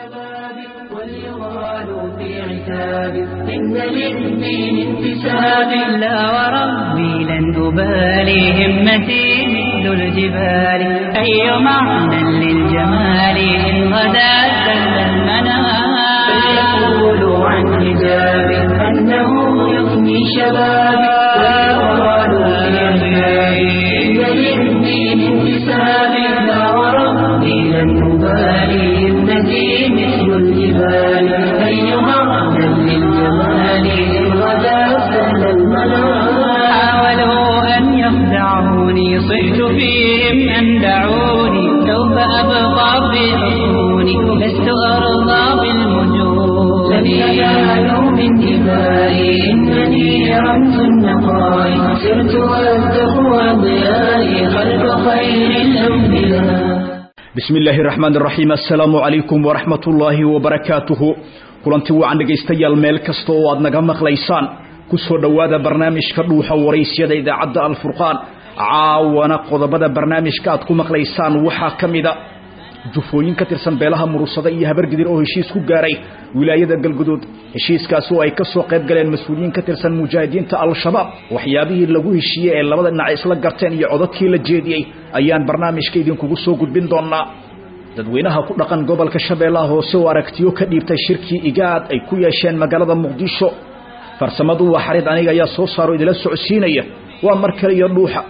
واليغال في عتاب إن للدين انتساب لا وربي لن أبالي همتي مثل الجبال أي معنى للجمال إن غدا سل المنام فليقولوا عن حجاب أنه يفني شبابي واليغال في عتاب إن للدين انتساب لا وربي لن أبالي همتي مثل الجبال أيها أهلا للجمال إن غدا سهل المنام حاولوا أن يخدعوني صحت فيهم أن دعوني سوف أبقى في حصوني لست أرضى بالمجون لن ينالوا من دمائي إنني رمز النقاء سرت والتقوى ضيائي خلف خير الأنبياء bismi illaahi raxmaan iraxiim assalaamu calaykum waraxmat ullaahi wabarakaatuhu kulanti wacan dhegaystayaal meel kasta oo aad naga maqlaysaan ku soo dhowaada barnaamijka dhuuxa waraysyada idaacadda alfurqaan caawana qodobada barnaamijka aad ku maqlaysaan waxaa ka mida jufooyin ka tirsan beelaha murusada iyo habargidir oo heshiis ku gaaray wilaayada galguduud heshiiskaasi oo ay ka soo qayb galeen mas-uuliyiin ka tirsan mujaahidiinta al-shabaab waxyaabihii lagu heshiiyey ee labada dhinac isla garteen iyo codadkii la jeediyey ayaan barnaamijka idinkugu soo gudbin doonaa dadweynaha ku dhaqan gobolka shabeellaha hoose oo aragtiyo ka dhiibtay shirkii igaad ay ku yeesheen magaalada muqdisho farsamadu waa xarid aniga ayaa soo saaro idila socodsiinaya waa mar kale iyo dhuuxa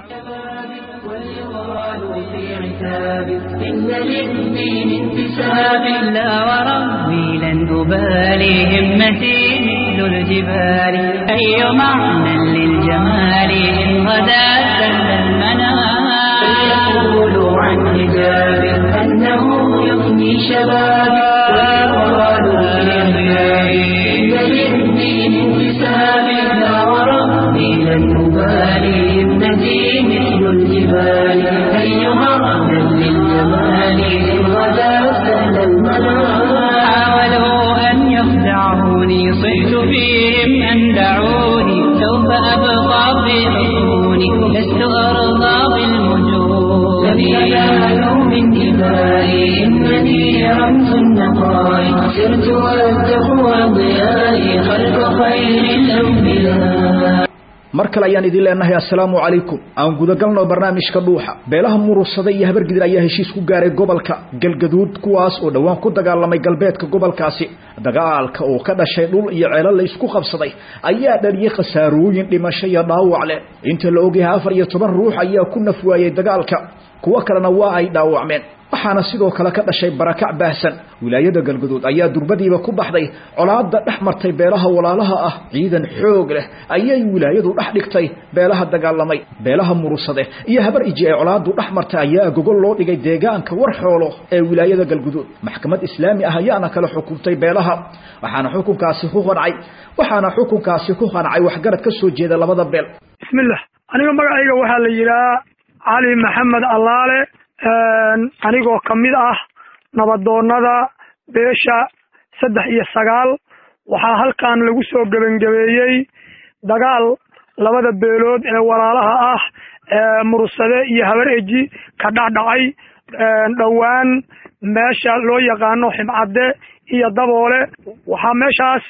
واليغال في عتاب إن للدين انتساب لا وربي لن أبالي همتي مثل الجبال أي معنى للجمال إن غدا سل المنام فليقولوا عن حجاب أنه يفني شبابي واليغال في عتاب إن للدين انتساب لا وربي لن أبالي همتي مثل الجبال أيها أهلا للجمال إن غدا سهل المنام حاولوا أن يخدعوني صحت فيهم أن دعوني سوف أبقى في حصوني لست أرضى بالمجون لن ينالوا من دمائي إنني رمز النقاء سرت والتقوى ضيائي خلف خير الأنبياء mar kale ayaan idin leenahay assalaamu calaykum aan gudagalno barnaamijka dhuuxa beelaha murusada iyo habargidir ayaa heshiis ku gaaray gobolka galgaduud kuwaas oo dhowaan ku dagaalamay galbeedka gobolkaasi dagaalka oo ka dhashay dhul iyo ceelo la isku qabsaday ayaa dhaliyey khasaarooyin dhimasho iyo dhaawac leh inta la ogyahay afar iyo toban ruux ayaa ku naf waayey dagaalka kuwo kalena waa ay dhaawacmeen waxaana sidoo kale ka dhashay barakac baahsan wilaayada galguduud ayaa durbadiiba ku baxday colaada dhex martay beelaha walaalaha ah ciidan xoog leh ayay wilaayadu dhex dhigtay beelaha dagaalamay beelaha murusade iyo habar iji ee colaadu dhex martay ayaa gogol loo dhigay deegaanka war xoolo ee wilaayada galguduud maxkamad islaami ah ayaana kala xukuntay beelaha waxaana xukunkaasi ku qancay waxaana xukunkaasi ku qancay waxgarad ka soo jeeda labada beel bismillah aniga magacayga waxaa la yidhaha cali maxamed allaale anigoo ka mid ah nabadoonnada beesha saddex iyo sagaal waxaa halkan lagu soo gebangebeeyey dagaal labada beelood ee walaalaha ah ee mursade iyo habar eji ka dhacdhacay dhowaan meesha loo yaqaano ximcadde iyo daboole waxaa meeshaas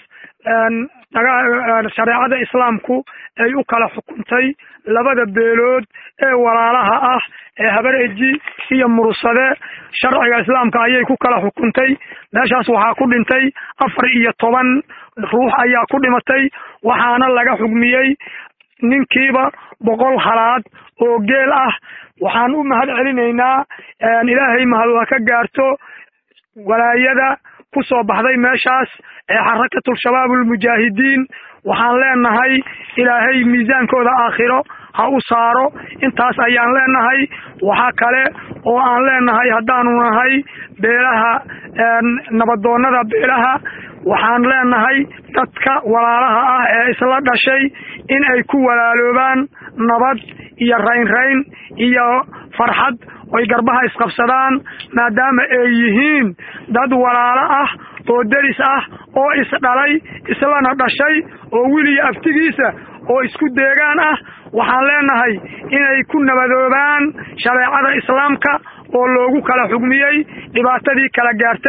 shareecada islaamku ay u kala xukuntay labada beelood ee walaalaha ah ee habar eji iyo mursade sharciga islaamka ayay ku kala xukuntay meeshaas waxaa ku dhintay afar iyo toban ruux ayaa ku dhimatay waxaana laga xugmiyey ninkiiba boqol halaad oo geel ah waxaan u mahad celinaynaa ilaahay mahadwa ka gaarto walaayada ku soo baxday meeshaas ee xarakatul shabaab ulmujaahidiin waxaan leenahay ilaahay miisaankooda aakhiro ha u saaro intaas ayaan leenahay waxaa kale oo aan leenahay haddaanu nahay beelaha nabadoonnada beelaha waxaan leenahay dadka walaalaha ah ee isla dhashay in ay ku walaaloobaan nabad iyo raynrayn iyo farxad oy garbaha isqabsadaan maadaama ay yihiin dad walaalo ah oo deris ah oo isdhalay islana dhashay oo weliya aftigiisa oo isku deegaan ah waxaan leenahay inay ku nabadoobaan shareecada islaamka oo loogu kala xugmiyey dhibaatadii kala gaartay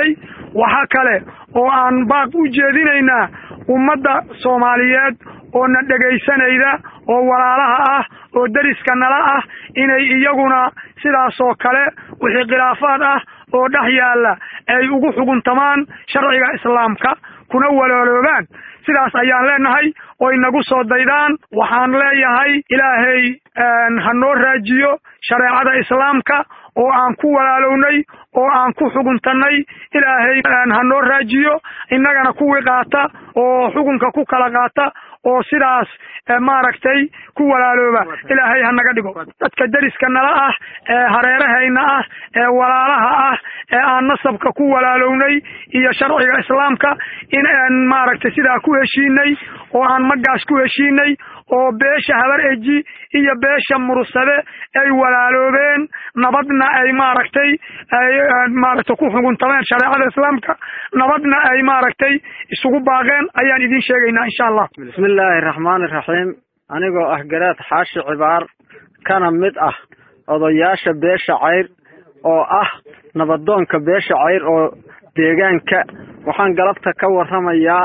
waxa kale oo aan baaq u jeedinaynaa ummadda soomaaliyeed oo na dhegaysanayda oo walaalaha ah oo deriska nala ah inay iyaguna sidaasoo kale wixii khilaafaad ah oo dhex yaalla ay ugu xuguntamaan sharciga islaamka kuna walaaloobaan sidaas ayaan leenahay oo inagu soo daydaan waxaan leeyahay ilaahay ha noo raajiyo shareecada islaamka oo aan ku walaalownay oo aan ku xuguntannay ilaahay ha noo raajiyo innagana kuwii qaata oo xukunka ku kala qaata oo sidaas maaragtay ku walaalooba ilaahay ha naga dhigo dadka deriska nala ah ee hareerahayna ah ee walaalaha ah ee aan nasabka ku walaalownay iyo sharciga islaamka in aan maaragtay sidaa ku heshiinay oo aan magaas ku heshiinay oo beesha habar eji iyo beesha mursade ay walaaloobeen nabadna ay maaragtay ay maaragtay ku xuguntameen shareecada islaamka nabadna ay maaragtay isugu baaqeen ayaan idiin sheegaynaa insha allah bismi illaahi raxmaani raxiim anigoo ah garaad xaashi cibaar kana mid ah odayaasha beesha cayr oo ah nabadoonka beesha cayr oo deegaanka waxaan galabta ka warramayaa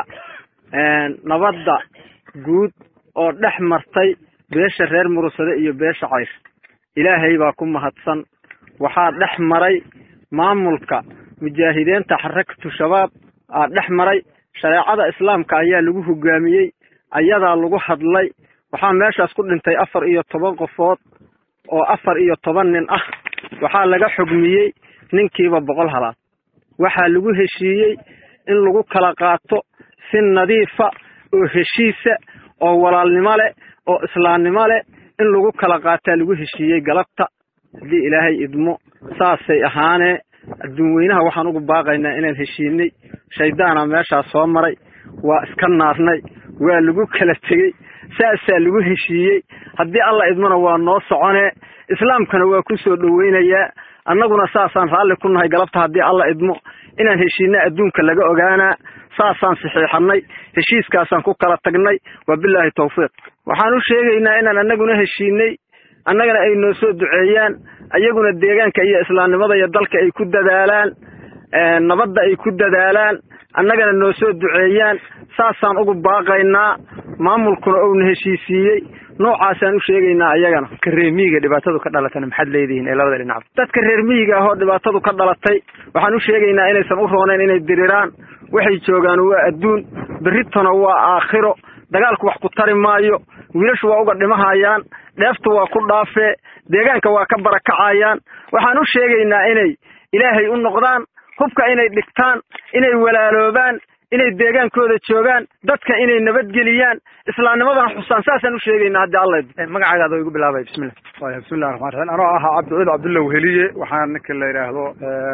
nabadda guud oo dhex martay beesha reer murugsade iyo beesha cayr ilaahay baa ku mahadsan waxaa dhex maray maamulka mujaahidiinta xarakatu shabaab aa dhex maray shareecada islaamka ayaa lagu hogaamiyey ayadaa lagu hadlay waxaa meeshaas ku dhintay afar iyo toban qofood oo afar iyo toban nin ah waxaa laga xugmiyey ninkiiba boqol halaad waxaa lagu heshiiyey in lagu kala qaato si nadiifa oo heshiisa oo walaalnimo leh oo islaamnimo leh in lagu kala qaataa lagu heshiiyey galabta haddii ilaahay idmo saasay ahaanee adduun weynaha waxaan ugu baaqaynaa inaan heshiinay shaydaana meeshaas soo maray waa iska naarnay waa lagu kala tegey saasaa lagu heshiiyey haddii alla idmona waa noo soconee islaamkana waa ku soo dhoweynayaa annaguna saasaan raalli ku nahay galabta haddii alla idmo inaan heshiina adduunka laga ogaanaa saasaan saxiixanay heshiiskaasaan ku kala tagnay wa bilaahi tawfiiq waxaan u sheegaynaa inaan annaguna heshiinay annagana ay noo soo duceeyaan ayaguna deegaanka iyo islaamnimada iyo dalka ay ku dadaalaan nabadda ay ku dadaalaan annagana noo soo duceeyaan saasaan ugu baaqaynaa maamulkuna ouna heshiisiiyey noocaasaan u sheegaynaa ayagana dadka reer miyiga dhibaatadu ka dhalatana maxaad leedihiin ee labada dhinac dadka reer miyiga ahoo dhibaatadu ka dhalatay waxaan u sheegaynaa inaysan u roonayn inay diriraan waxay joogaan waa adduun berritona waa aakhiro dagaalku wax ku tari maayo wiilashu waa uga dhimahayaan dheeftu waa ku dhaafee deegaanka waa ka barakacayaan waxaan u sheegaynaa inay ilaahay u noqdaan hubka inay dhigtaan inay walaaloobaan inay deegaankooda joogaan dadka inay nabadgeliyaan islaamnimadana xusaan saasaan u sheegaynaa haddii alla magacaaga igu bilaabay bismillah waya bismillahi raxmaan raxiim anoo ahaa cabdicid cabdulla weheliye waxaa ninka la yidhaahdo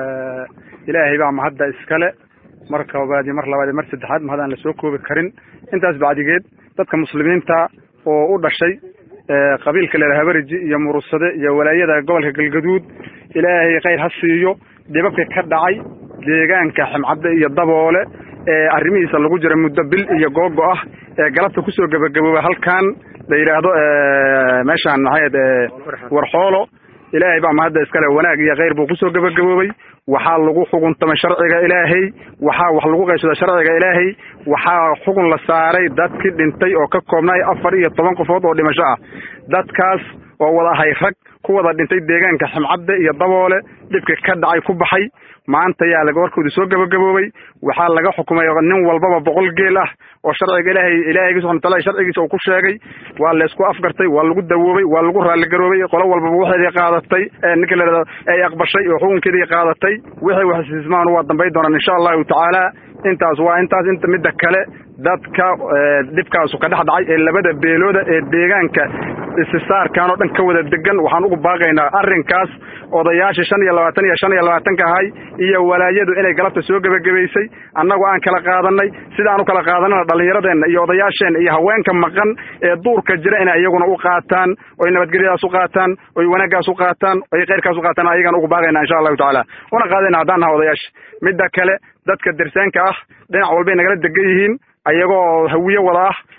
ilaahay baa mahadda iskale mar koobaad iyo mar labaad iyo mar saddexaad mahad aan lasoo koobi karin intaas bacdigeed dadka muslimiinta oo u dhashay qabiilka la yidhaha habariji iyo murugsade iyo walaayada gobolka galgaduud ilaahay khayr ha siiyo dhibabka ka dhacay deegaanka ximcadde iyo daboole ee arrimihiisa lagu jira muddo bil iyo googo ah ee galabta kusoo gebagabooba halkan la yidhaahdo meeshaan maxayd warxoolo ilaahay baa mahadda iskale wanaag iyo khayr buu kusoo gebagaboobay waxaa lagu xuguntamay sharciga ilaahay waxaa wax lagu qaybsada sharciga ilaahay waxaa xugun la saaray dadkii dhintay oo ka koobnay afar iyo toban qofood oo dhimasho ah dadkaas oo wada ahay rag ku wada dhintay deegaanka ximcadde iyo daboole dhibka ka dhacay ku baxay maanta yaa laga warkooda soo gebagaboobay waxaa laga xukumay nin walbaba boqol geel ah oo sharciga ilaahay ilaahayga subxana wataala sharcigiisa uu ku sheegay waa laysku afgartay waa lagu dawoobay waa lagu raalligaroobay qolo walbaba waxeedii qaadatay ninka la yidhahdo ay aqbashay oo xukunkeedii qaadatay wixii waxsismaan waa dambay doonaan insha allahu tacaala intaas waa intaas inta midda kale dadka dhibkaasu ka dhex dhacay ee labada beelooda ee deegaanka istisaarkan oo dhan ka wada degan waxaan ugu baaqaynaa arrinkaas odayaashii shan iyo labaatan iyo shan iyo labaatanka ahay iyo walaayadu inay galabta soo gebagabaysay annagu aan kala qaadanay sidaan u kala qaadanana dhallinyaradeenna iyo odayaasheenna iyo haweenka maqan ee duurka jira inay iyaguna u qaataan oy nabadgelyadaas u qaataan oy wanaaggaas u qaataan oy khayrkaas u qaataan ayagana ugu baaqaynaa insha allahu tacaala una qaadayna haddaan naha odayaasha midda kale dadka dersaanka ah dhinac walbay nagala degan yihiin ayagoo hawiye wada ah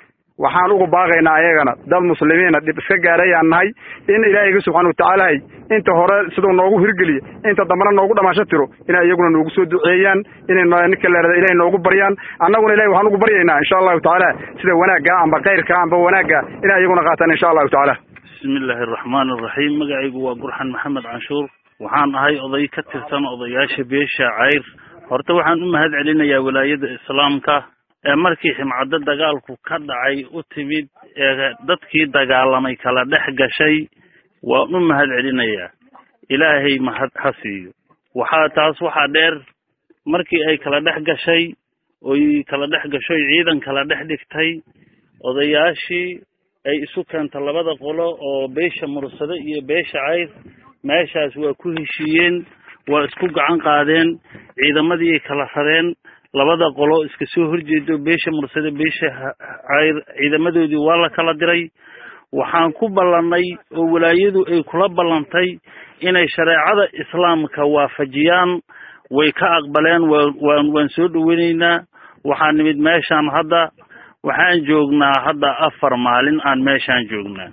waxaan ugu baaqaynaa ayagana dad muslimiina dhib iska gaarayaan nahay in ilaahayga subxaana watacaalahay inta hore siduu noogu hirgeliya inta dambena noogu dhamaasho tiro inay iyaguna noogu soo duceeyaan inay ninka leerada ilahay noogu baryaan annaguna ilahay waxaan ugu baryaynaa insha allahu tacaala sida wanaagga amba kayrka amba wanaagga inay iyaguna qaataan insha allahu tacaala bismi illaahi araxmaan araxiim magacaygu waa gurxan maxamed canshuur waxaan ahay oday ka tirsan odayaasha beesha cayr horta waxaan u mahad celinayaa walaayada islaamka ee markii ximcaddo dagaalku ka dhacay u timid ee dadkii dagaalamay kala dhex gashay waan u mahad celinayaa ilaahay mahad ha siiyo waxaa taas waxaa dheer markii ay kala dhex gashay oy kala dhex gashoy ciidan kala dhex dhigtay odayaashii ay isu keenta labada qolo oo beesha mursado iyo beesha cayr meeshaas waa ku heshiiyeen waa isku gacan qaadeen ciidamadii kala rareen labada qolo iska soo horjeedo beesha mursado beesha cayr ciidamadoodii waa la kala diray waxaan ku ballannay oo walaayadu ay kula ballantay inay shareecada islaamka waafajiyaan way ka aqbaleen waan waan soo dhoweynaynaa waxaa nimid meeshaan hadda waxaan joognaa hadda afar maalin aan meeshaan joognaa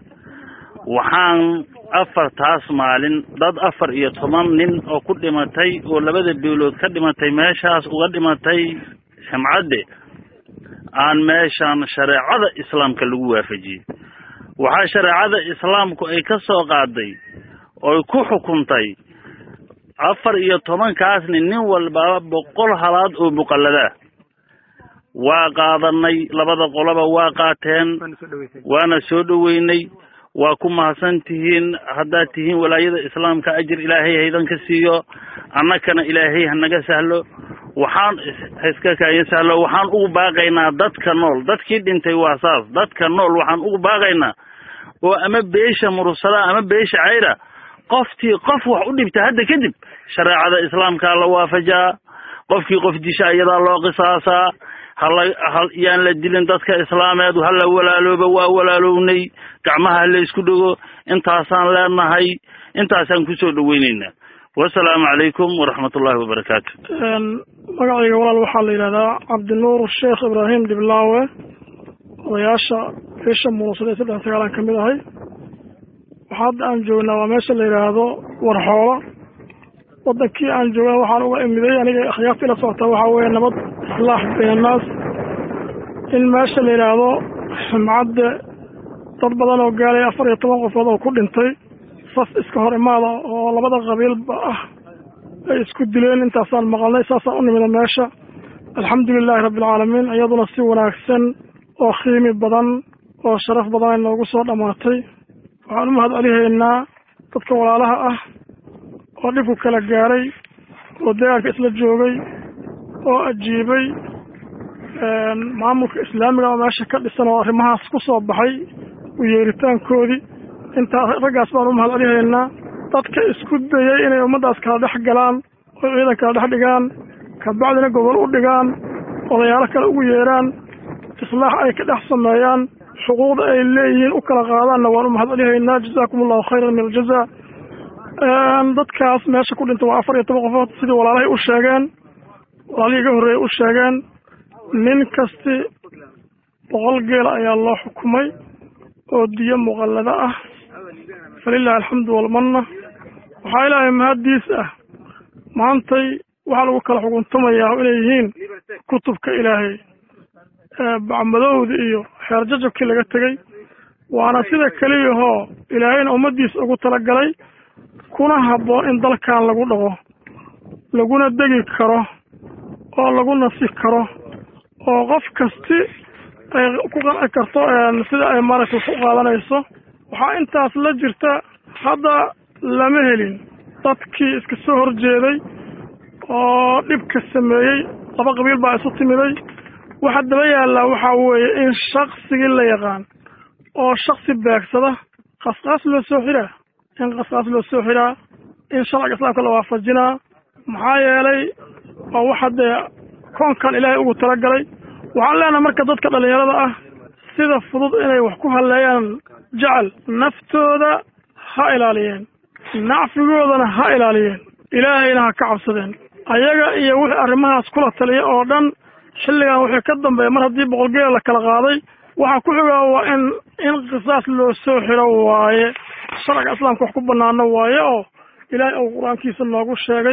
waxaan afartaas maalin dad afar iyo toban nin oo ku dhimatay oo labada beelood ka dhimatay meeshaas uga dhimatay ximcadde aan meeshaan shareecada islaamka lagu waafajiyey waxaa shareecada islaamku ay ka soo qaaday oy ku xukuntay afar iyo tobankaasni nin walbaba boqol halaad oo muqalladaa waa qaadanay labada qoloba waa qaateen waana soo dhoweynay waa ku mahadsan tihiin haddaad tihiin walaayada islaamka ajir ilaahay haydan ka siiyo annakana ilaahay hanaga sahlo waxaan haiska kaayan sahlo waxaan ugu baaqaynaa dadka nool dadkii dhintay waa saas dadka nool waxaan ugu baaqaynaa oo ama beesha mursada ama beesha cayra qoftii qof wax u dhibta hadda kadib shareecada islaamkaa la waafajaa qofkii qof disha iyadaa loo qisaasaa hala hal yaan la dilin dadka islaameed hala walaalooba waa walaalownay gacmaha hala isku dhego intaasaan leenahay intaasaan kusoo dhoweyneynaa wasalaamu calaykum waraxmat ullahi wabarakaatu magacayga walaal waxaa la yidhahdaa cabdinuur sheekh ibraahim dhiblaawe odayaasha beesha murusaday saddex sagaalaan ka mid ahay waxaa hadda aan joognaa waa meesha la yidhaahdo warxoola wadankii aan joogna waxaan uga imiday aniga akhyaarta ila socota waxaa weeye nabad islaax bayn annaas in meesha la yidhaahdo ximcadde dad badan oo gaalay afar iyo toban qofood oo ku dhintay saf iska hor imaada oo labada qabiilba ah ay isku dileen intaasaan maqalnay saasaan u nimida meesha alxamdu lilaahi rabbi alcaalamiin iyaduna si wanaagsan oo qiimi badan oo sharaf badan ay noogu soo dhammaatay waxaan u mahad celihaynaa dadka walaalaha ah oo dhibku kala gaaray oo dagaalka isla joogay oo ajiibay maamulka islaamiga oo meesha ka dhisan oo arrimahaas ku soo baxay u yeeritaankoodii intaas raggaas baan u mahad celihaynaa dadka isku dayay inay ummaddaas kala dhex galaan oo ciidan kala dhex dhigaan kabacdina gobol u dhigaan odayaalo kale ugu yeeraan islaax ay ka dhex sameeyaan xuquuqda ay leeyihiin u kala qaadaanna waan u mahad celihaynaa jazaakum allahu khayran min aljaza dadkaas meesha ku dhinta waa afar iyo toban qofood sidii walaalahay u sheegeen walaalihii iga horreeyay u sheegeen nin kasti boqol geela ayaa loo xukumay oo diyo muqallado ah falilahi alxamdu walmanna waxaa ilaahay mahaddiis ah maantay waxaa lagu kala xukuntamayaa inay yihiin kutubka ilaahay bacmadowda iyo xeer jajabkii laga tegey waana sida keliyahoo ilaahayna ummaddiisa ugu talagalay kuna habboon in dalkan lagu dhaqo laguna degi karo oo lagu nasi karo oo qof kasti ay ku qanci karto sida ay maaragtay ku qaadanayso waxaa intaas la jirta hadda lama helin dadkii iska soo horjeeday oo dhibka sameeyey laba qabiil baa isu timiday waxa daba yaallaa waxaa weeye in shaksigii la yaqaan oo shaksi beegsada qasqaas loo soo xiraa in qasqaas loo soo xiraa in sharciga islaamka la waafajinaa maxaa yeelay waa waxa dee koonkan ilaahay ugu talagalay waxaan leenahay marka dadka dhallinyarada ah sida fudud inay wax ku halleeyaan jecel naftooda ha ilaaliyeen nacfigoodana ha ilaaliyeen ilaahayna ha ka cabsadeen ayaga iyo wixii arrimahaas kula taliya oo dhan xilligan wixii ka dambeeya mar haddii boqolgeela la kala qaaday waxaa ku xiga waa in in qisaas loo soo xiro waaye sharciga islaamka wax ku banaano waaye oo ilaahay uu qur-aankiisa noogu sheegay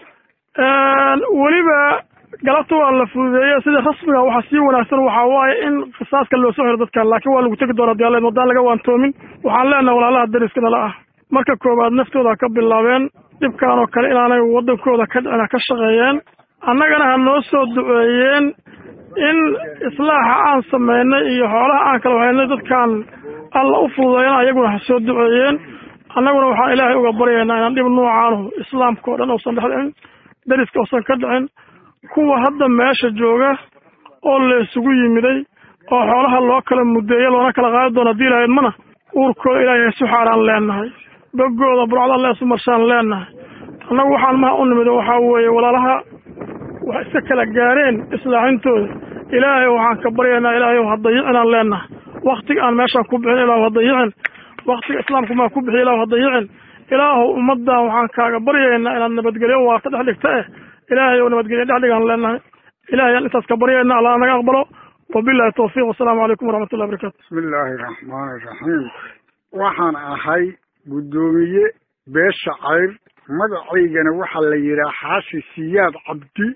weliba galabta waa la fududeeye sida rasmiga waxaa sii wanaagsan waxaa waaye in qisaaska loo soo xiro dadkan laakiin waa lagu tegi doonaa diyaaleed waddaan laga waantoomin waxaan leenahay walaalaha dariska nala ah marka koowaad naftooda ka bilaabeen dhibkan oo kale inaanay waddankooda ka dhicina ka shaqeeyeen annagana ha noo soo duceeyeen in islaaxa aan sameynay iyo xoolaha aan kala wahaynay dadkaan alla u fududeeyana ayaguna ha soo duceeyeen annaguna waxaan ilaahay uga baryaynaa inaan dhib noocaanu islaamka oo dhan uusan dhex dhicin dariska uusan ka dhicin kuwa hadda meesha jooga oo la isugu yimiday oo xoolaha loo kala mudeeyo loona kala qaadi doono haddii ilahayd mana uurkooda ilaahay isu xaaraan leenahay bogooda burcda alla isu marshaan leenahay annagu waxaan maha u nimid waxaa weeye walaalaha wax iska kala gaareen islaaxintooda ilaahay waxaan ka baryaynaa ilaahay ha dayicinaan leenahay waktiga aan meeshaan ku bixin ilaahu ha dayicin waktiga islaamku maa ku bixiy ilaahu ha dayicin ilaahu ummaddan waxaan kaaga baryaynaa inaad nabadgelyo waarta dhex dhigta eh ilaahay ou nabadgelyo dhex dhigaan leenahay ilahay aan intaas ka baryayna allah naga aqbalo wabillahi tawfiiq wasalaamu calaykum waraxmatullahi barakatu bismi illaahi raxmaani raxiim waxaan ahay guddoomiye beesha cayr magacaygana waxaa la yidhaha xaashi siyaad cabdi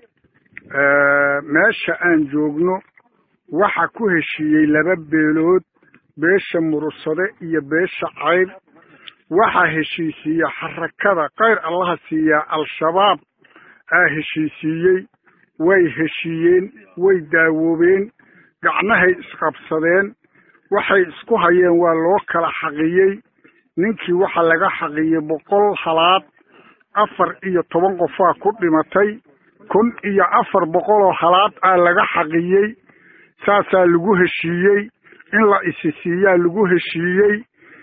meesha aan joogno waxa ku heshiiyey laba beelood beesha murursade iyo beesha cayr waxaa heshiisiiya xarakada kayr allaha siiyaa al-shabaab aa heshiisiiyey way heshiiyeen way daawoobeen gacnahay isqabsadeen waxay isku hayeen waa loo kala xaqiyey ninkii waxaa laga xaqiyey boqol halaad afar iyo toban qofaa ku dhimatay kun iyo afar boqoloo halaad aa laga xaqiyey saasaa lagu heshiiyey in la isi siiyaa lagu heshiiyey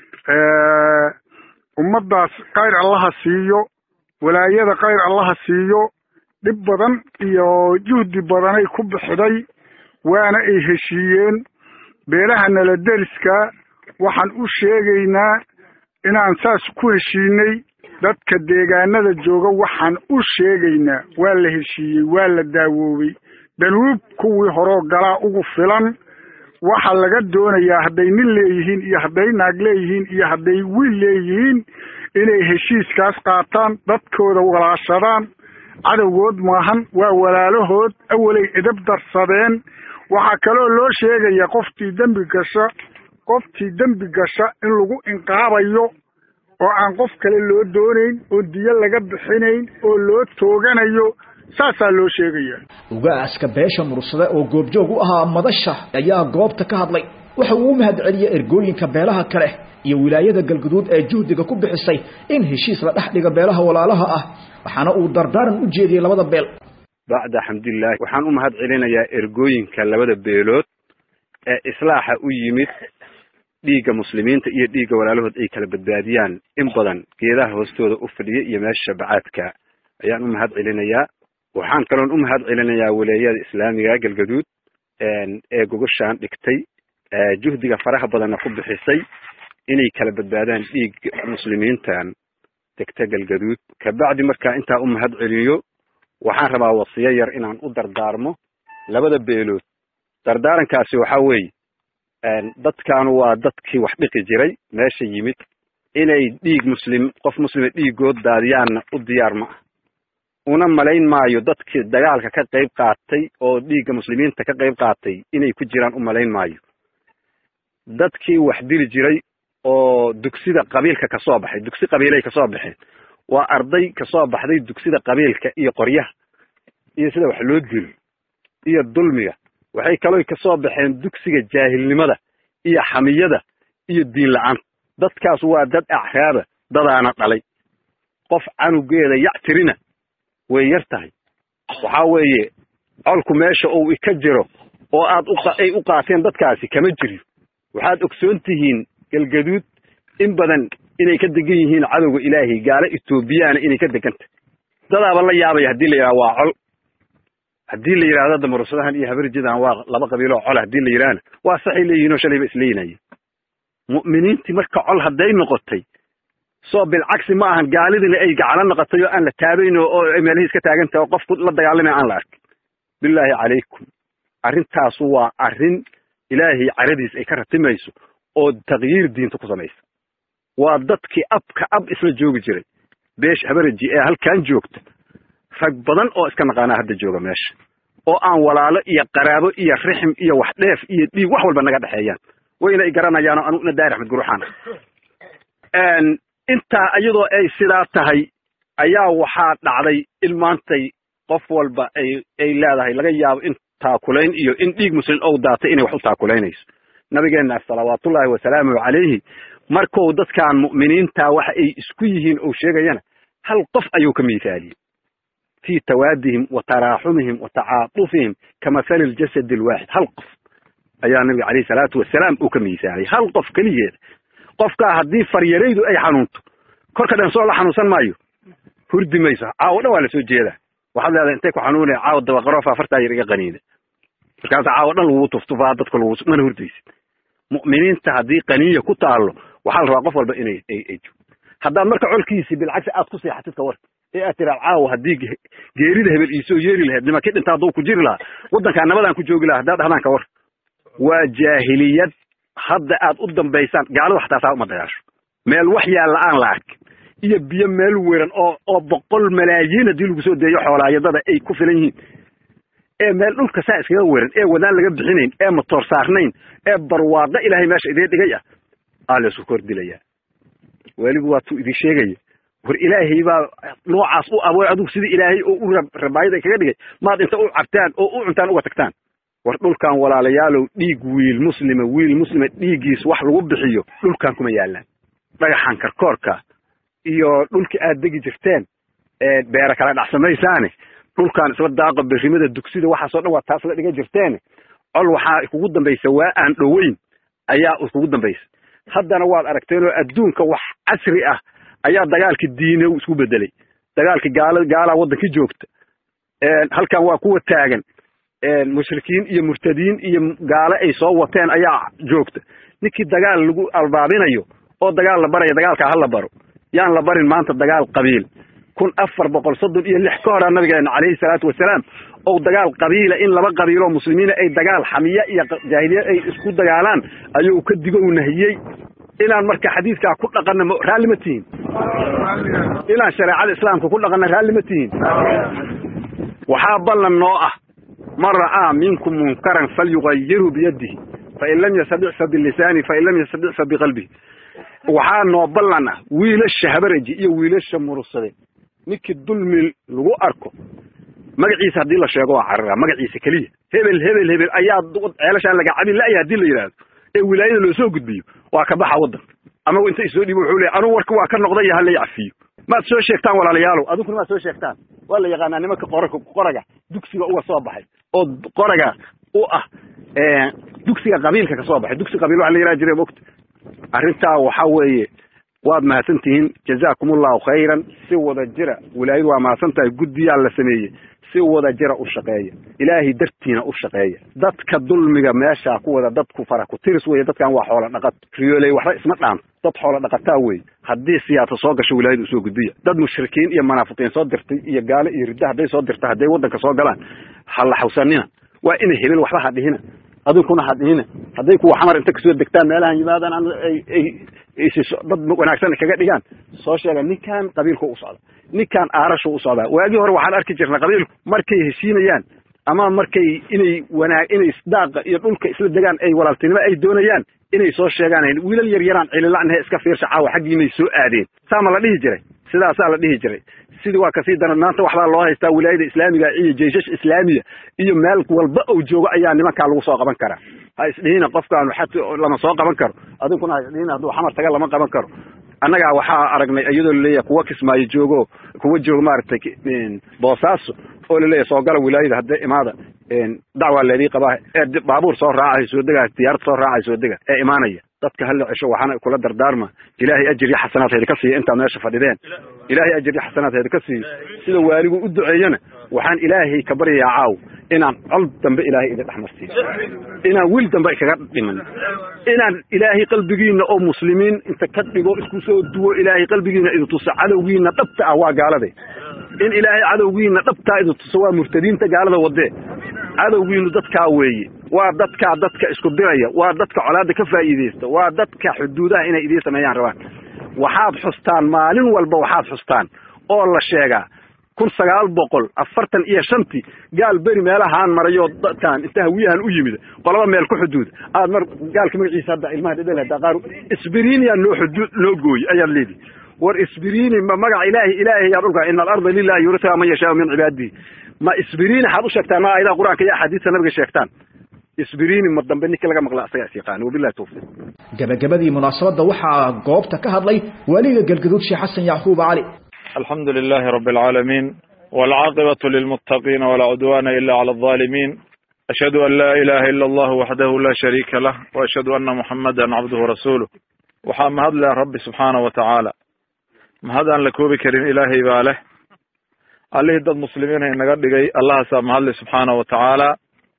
ummaddaas kayr allaha siiyo walaayada kayr allaha siiyo dhib badan iyo juhdi badanay ku bixiday waana ay heshiiyeen beelaha nala deriska waxaan u sheegaynaa inaan saas ku heshiinay dadka deegaanada jooga waxaan u sheegaynaa waa la heshiiyey waa la daawoobay danuub kuwii horoo galaa ugu filan waxaa laga doonayaa hadday nin leeyihiin iyo hadday naag leeyihiin iyo hadday wiil leeyihiin inay heshiiskaas qaataan dadkooda walaashadaan cadowgood maahan waa walaalahood awalay edab darsadeen waxaa kaloo loo sheegaya qoftii dembi gasha qoftii dembi gasha in lagu inqaabayo oo aan qof kale loo doonayn oo diyo laga bixinayn oo loo tooganayo saasaa loo sheegaya ugaaska beesha mursade oo goobjoog u ahaa madasha ayaa goobta ka hadlay waxa uu u mahad celiyey ergooyinka beelaha kale iyo wilaayada galguduud ee juhdiga ku bixisay in heshiis la dhex dhiga beelaha walaalaha ah waxaana uu dardaaran u jeediyey labada beel bacda xamdulilahi waxaan u mahad celinayaa ergooyinka labada beelood ee islaaxa u yimid dhiigga muslimiinta iyo dhiigga walaalahood ay kala badbaadiyaan in badan geedaha hoostooda u fadhiya iyo meesha bacaadka ayaan u mahad celinayaa waxaan kaloon u mahad celinayaa walaayada islaamiga galgaduud ee gogoshaan dhigtay juhdiga faraha badanna ku bixisay inay kala badbaadaan dhiig muslimiintan degta galgaduud kabacdi markaa intaa u mahad celiyo waxaan rabaa wasiyo yar inaan u dardaarmo labada beelood dardaarankaasi waxaa weeye dadkaanu waa dadkii wax dhiqi jiray meesha yimid inay dhiig muslim qof muslima dhiigood daadiyaanna u diyaar ma ah una malayn maayo dadkii dagaalka ka qayb qaatay oo dhiigga muslimiinta ka qayb qaatay inay ku jiraan u malayn maayo dadkii wax dili jiray oo dugsida qabiilka kasoo baxay dugsi qabiilay kasoo baxeen waa arday kasoo baxday dugsida qabiilka iyo qoryaha iyo sida wax loo dilo iyo dulmiga waxay kaloo kasoo baxeen dugsiga jaahilnimada iyo xamiyada iyo diin la-aan dadkaas waa dad acraaba dadaana dhalay qof canugeeda yactirina way yar tahay waxaa weeye colku meesha uu ka jiro oo aad ay u qaateen dadkaasi kama jiriyo waxaad ogsoon tihiin galgaduud in badan inay ka degan yihiin cadowga ilaahay gaalo etoobiyana inay ka degan tahay dadaaba la yaabaya haddii la yidhaha waa col haddii la yidhahdo damarusadahan iyo habarjidan waa laba qabiiloo col haddii la yidhahna waa saxay leeyihin oo shalayba isleeyinaya mu'miniintii marka col hadday noqotay soo bilcagsi ma ahan gaalidina ay gacalo noqotay oo aan la taabayn oo meelahii iska taagan tahay oo qofku la dagaalamaya aan la arkin bilaahi calaykum arrintaasu waa arrin ilaahay caradiis ay ka ratimayso oo takyiir diinta ku samaysa waa dadkii abka ab isla joogi jiray beesh habaraji ee halkan joogta rag badan oo iska naqaanaa hadda jooga meesha oo aan walaalo iyo qaraabo iyo rixim iyo wax dheef iyo dhiig wax walba naga dhexeeyaan wayna i garanayaano anuguna daari axmed guruxaan intaa iyadoo ay sidaa tahay ayaa waxaa dhacday in maantay qof walba ay ay leedahay laga yaabo in taakulayn iyo in dhiig muslim ou daatay inay wax u taakulaynayso nabigeenna salawaatullaahi wasalaamuhu calayhi markou dadkan mu'miniinta waxa ay isku yihiin ou sheegayana hal qof ayuu ka miithaaliyey fii tawaadihim wa taraaxumihim wa tacaatufihim ka mathali ljasadi alwaaxid hal qof ayaa nabiga calayhi salaatu wasalaam uu ka miithaaliyay hal qof keligeeda qofkaa haddii faryaraydu ay xanuunto korka dhan soo la xanuunsan maayo hurdi mayso caawo dhan waa la soo jeedaa waxaad leedahay intay ku xanuunaya caawo dabaqaroofa afartaa yar iga qaniina markaasa caawo dhan lagu tuftufaa dadka lagu mana hurdaysid mu'miniinta haddii qaniya ku taallo waxaa la rabaa qof walba inay ay ay joogto haddaad marka colkiisi bilcagsi aad ku seexatid ka warka ee aad tiraad caawo haddii geerida hebel iisoo yeeri lahayd nimankii dhinta hadduu ku jiri lahaa waddankaa nabadaan ku joogi lahaa haddaad dhahdaan ka war waa jaahiliyad hadda aad u dambaysaan gaalada xataa saa uma dagaasho meel wax yaalla aan la arkin iyo biyo meel weran oo oo boqol malaayiin haddii lagu soo deeyo xoolaayadada ay ku filan yihiin ee meel dhulka saa iskaga weran ee wadaan laga bixinayn ee matoor saarnayn ee barwaaqo ilaahay meesha idiin dhigay ah aa la isku kordhilayaa weliba waatuu idin sheegaya war ilaahay baa noocaas u abooy adugu sidii ilaahay oo u rabaayada kaga dhigay maad inta u cabtaan oo u cuntaan uga tagtaan war dhulkan walaalayaalow dhiig wiil muslima wiil muslima dhiiggiis wax lagu bixiyo dhulkan kuma yaallaan dhagaxan karkoorka iyo dhulkii aad degi jirteen ee beera kala dhacsamaysaane dhulkan isla daaqa berrimada dugsida waxaasoo dhan waa taas la dhiga jirteene col waxaa ikugu dambaysa waa aan dhoweyn ayaa ikugu dambaysa haddana waad aragteenoo adduunka wax casri ah ayaa dagaalkii diine isku bedelay dagaalkii gaala gaalaa waddankii joogta halkan waa kuwa taagan mushrikiin iyo murtadiin iyo gaale ay soo wateen ayaa joogta ninkii dagaal lagu albaabinayo oo dagaal la baraya dagaalkaa ha la baro yaan la barin maanta dagaal qabiil kun afar boqol soddon iyo lix ka horaa nabigeena calayhi salaatu wasalaam ou dagaal qabiila in laba qabiiloo muslimiina ay dagaal xamiya iyo jaahiliya ay isku dagaalaan ayuu ka digo u nahiyey inaan marka xadiidkaa ku dhaqanna m raalli ma tihin inaan shareecada islaamka ku dhaqanna raalli ma tihin waxaa ballan noo ah man ra'aa minkum munkaran falyugayirhu biyadihi fain lam yastadic fa bilisaani fain lam yastadic fa biqalbihi waxaa noo ballan ah wiilasha habaraji iyo wiilasha murursade ninkii dulmi lagu arko magaciisa haddii la sheego waa carara magaciisa keliya hebel hebel hebel ayaa ceelashaan laga cabin la'ya haddii la yidhaahdo ee wilaayada loo soo gudbiyo waa ka baxa waddanka amagu inta isoo dhibo wuxuu leey anugu warka waa ka noqday hala cafiyo maad soo sheegtaan walaalayaalow adinkuna maad soo sheegtaan waa la yaqaanaa nimanka qoraka qoraga dugsiga uga soo baxay oo qoraga u ah dugsiga qabiilka ka soo baxay dugsi qabiil waxa la yidhaha jiray mogta arrintaa waxa weeye waad mahadsan tihiin jazaakum allahu khayran si wada jira wilaayadu waa mahadsan tahay guddiyaa la sameeyey si wada jira u shaqeeya ilaahay dartiina u shaqeeya dadka dulmiga meeshaa ku wada dadku fara ku tiris weeye dadkan waa xoola dhaqat riyooley waxba isma dhaanto dad xoola dhaqataa weeye haddii siyaasa soo gasho wilaayadu usoo gudbiya dad mushrikiin iyo munaafiqiin soo dirtay iyo gaalo iyo ridda hadday soo dirta hadday waddanka soo galaan ha la xawsanina waa inay helin waxba ha dhihina adinkuna ha dhihina hadday kuwa xamar inta kasoo degtaan meelahan yimaadaan dad wanaagsan kaga dhigaan soo sheega ninkan qabiilku u socda ninkan aarashu u socdaa waagii hore waxaan arki jirnay qabiilku markay heshiinayaan ama markay inay wanaag inay isdaaqa iyo dhulka isla degaan ay walaaltinimo ay doonayaan inay soo sheegaan wiilal yar yaraan cilila'nahe iska fiirsha caawa xaggiinay soo aadeen saa ma la dhihi jiray sidaasaa la dhihi jiray sidii waa kasii daran maanta waxbaa loo haystaa wilaayada islaamiga iyo jeyshash islaamiya iyo meel walba ou joogo ayaa nimankaa lagu soo qaban karaa ha isdhihina qofkaanu xat lama soo qaban karo adinkuna ha isdhihina hadduu xamar taga lama qaban karo annagaa waxaa aragnay iyadoo laleeyahay kuwa kismaayo joogo kuwa joogo maaragtay boosaaso oo laleeyahay soo gala wilaayada haddee imaada dacwaa leedii qabaa ee baabuur soo raacay soo dega diyaarad soo raacay soo dega ee imaanaya dadka hala cesho waxaana kula dardaarma ilaahay ajir iyo xasanaad heedi ka siiya intaad meesha fadhideen ilaahay ajir iyo xasanaad heedi ka siiyo sida waaligu u duceeyana waxaan ilaahay ka baryayaa caaw inaan col dambe ilaahay idin dhex marsiiyo inaan wiil dambe kaga dhiman inaan ilaahay qalbigiina oo muslimiin inta ka dhigo isku soo duwo ilaahay qalbigiina idin tuso cadowgiina dhabta ah waa gaalade in ilaahay cadowgiina dhabtaa idin tuso waa murtadiinta gaalada wadee cadowgiinu dadkaa weeye waa dadka dadka isku diraya waa dadka colaadda ka faa'iidaysta waa dadka xuduudaha inay idiin sameeyaan rabaan waxaad xustaan maalin walba waxaad xustaan oo la sheegaa kun sagaal boqol afartan iyo shantii gaal beri meelahaan marayo dadkan inta hawiyahan u yimid qolaba meel ku xuduud aad mar gaalka magaciisa hadda ilmaha dhedhel hadda qaar isbiriiniya noo xuduud noo gooy ayaad leedihi war isbiriini ma magaca ilaahi ilaahi yaa dhulka ina alarda lilahi yuritaha man yashaau min cibaadihi ma isbiriini xaad u sheegtaan ma ayadaha qur-aanka iyo axaadiista nabiga sheegtaan isbiriini ma dambe ninka laga maqla asagaa is yaqaana wabillahi tawfiiq gabagabadii munaasabadda waxaa goobta ka hadlay waliga galgaduud sheekh xasan yacquub cali الحمد لله رب العالمين والعاقبة للمتقين ولا عدوان إلا على الظالمين أشهد أن لا إله إلا الله وحده لا شريك له وأشهد أن محمدا عبده ورسوله waxaa mahad leh rabbi subxaana wa tacaala mahad aan la koobi karin ilaahay baa leh allihii dad muslimiina inaga dhigay allahaasaa mahadle subxaana wa tacaala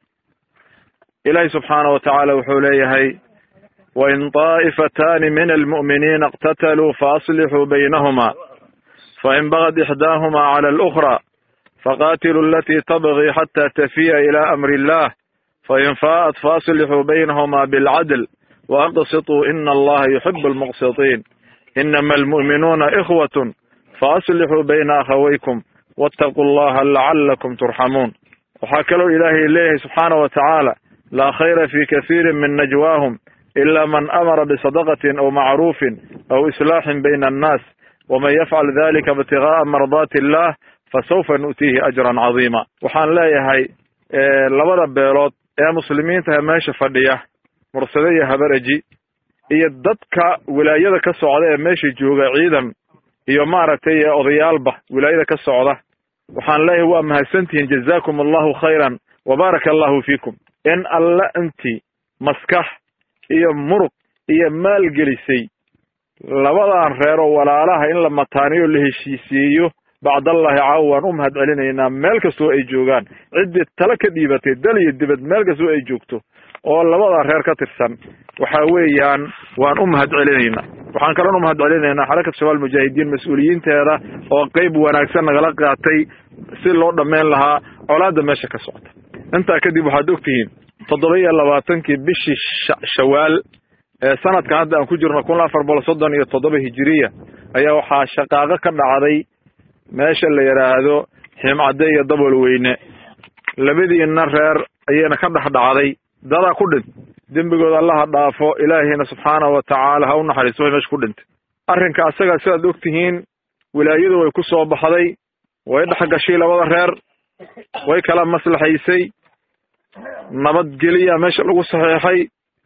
ilaahay subxaana wa tacaala wuxuu leeyahay wain طaa'ifataani min almu'miniina اqtataluu faaslixuu baynahuma fain bagad ixdaahuma cala alأkhra faqatiluu alatii tabغi xata tafiya ila amri illah fain faa'at faaslixuu baynahuma bilcadl وأقسطوا إن الله يحب المقسطين إنما المؤمنون إخوة فأصلحوا بين أخويكم واتقوا الله لعلكم ترحمون وحكلوا إلهي إليه سبحانه وتعالى لا خير في كثير من نجواهم إلا من أمر بصدقة أو معروف أو إصلاح بين الناس ومن يفعل ذلك ابتغاء مرضات الله فسوف نؤتيه أجرا عظيما وحان لا يهي لبدا بيلوت يا مسلمين تهماش فديه mursade iyo habaraji iyo dadka wilaayada ka socda ee meesha jooga ciidan iyo maaragtay odayaalba wilaayada ka socda waxaan leeyahay waa mahadsantihiin jazaakum allahu khayran wa baaraka allahu fiikum in alla intii maskax iyo murug iyo maal gelisay labadan reer oo walaalaha in la mataaniyo la heshiisiiyo bacdallahi caawa waan u mahad celinaynaa meel kastoo ay joogaan ciddii tala ka dhiibatay dal iyo dibad meel kastoo ay joogto oo labada reer ka tirsan waxa weeyaan waan u mahad celinaynaa waxaan kaloon u mahad celinaynaa xarakat shabaal mujaahidiin mas-uuliyiinteeda oo qeyb wanaagsan nagala qaatay si loo dhammayn lahaa colaadda meesha ka socota intaa kadib waxaad ogtihiin toddoba iyo labaatankii bishii shawaal ee sanadkan hadda aan ku jirno kun afar boqol soddon iyo toddoba hijiriya ayaa waxaa shaqaaqo ka dhacday meesha la yidhaahdo ximcadde iyo dabol weyne labadiina reer ayayna ka dhex dhacday dadaa ku dhint dembigooda allaha dhaafo ilaahiyna subxaanahu wa tacaala ha u naxariisto way meesha ku dhintay arrinka asaga sidaad og tihiin wilaayadu way ku soo baxday way dhex gashay labada reer way kala maslaxaysay nabadgeliya meesha lagu saxeexay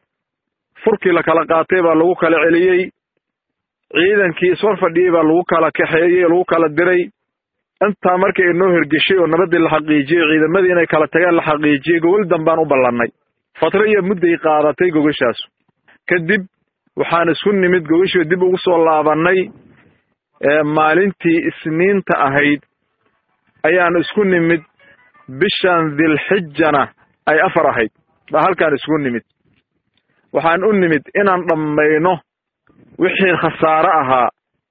furkii la kala qaatay baa lagu kala celiyey ciidankii isfar fadhiyey baa lagu kala kaxeeyey lagu kala diray intaa markii ay noo hergeshay oo nabaddii la xaqiijiyey ciidamadii inay kala tageen la xaqiijiyey gogol dambaan u ballannay fatro iyo mudday qaadatay gogashaasu kadib waxaan isku nimid gogashii dib ugu soo laabannay maalintii isniinta ahayd ayaan isku nimid bishan dilxijana ay afar ahayd baa halkaan isku nimid waxaan u nimid inaan dhammayno wixii khasaare ahaa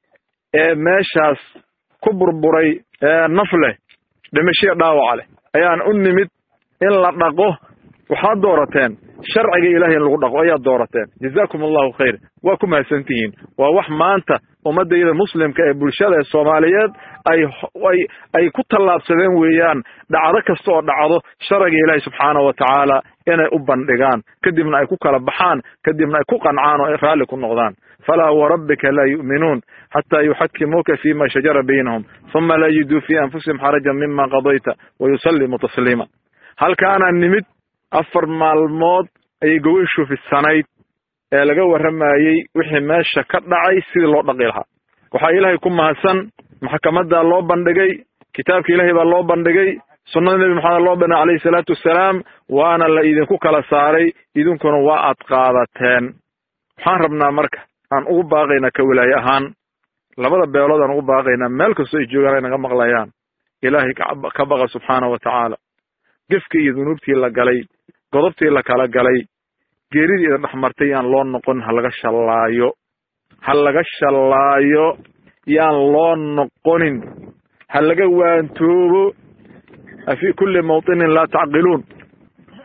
ee meeshaas ku burburay naf leh dhimashiya dhaawaca leh ayaan u nimid in la dhaqo waxaad doorateen sharciga ilahay in lagu dhaqo ayaad doorateen jazaakum allahu khayr waa ku mahadsantihiin waa wax maanta ummaddayda muslimka ee bulshada ee soomaaliyeed ay ay ay ku tallaabsadeen weeyaan dhacdo kasta oo dhacdo sharciga ilaahay subxaanahu wa tacaala inay u bandhigaan kadibna ay ku kala baxaan kadibna ay ku qancaan oo ay raalli ku noqdaan falaa warabbika laa yu'minuun xataa yuxakimuuka fima shajara baynahum huma laa yajiduu fii anfusihim xarajan mima qadayta wayusallimu tasliima halkaanaa nimid afar maalmood ayay gogashu fidsanayd ee laga warramayey wixii meesha ka dhacay sidii loo dhaqi lahaa waxaa ilaahay ku mahadsan maxkamaddaa loo bandhigay kitaabka ilaahay baa loo bandhigay sunnada nebi maxamed loo bandhigay calayhi salaatu wassalaam waana la idinku kala saaray idinkuna waa aad qaadateen waxaan rabnaa marka aan ugu baaqaynaa ka walaaye ahaan labada beelood aan ugu baaqaynaa meel kastoo ay joogaan ay naga maqlayaan ilaahay ka baqa subxaana wa tacaala gefkii iyo dunuubtii la galay godobtii la kala galay geeridii idin dhex martay yaan loo noqon ha laga shallaayo ha laga shallaayo yaan loo noqonin ha laga waantoobo afii kulli mawtinin laa tacqiluun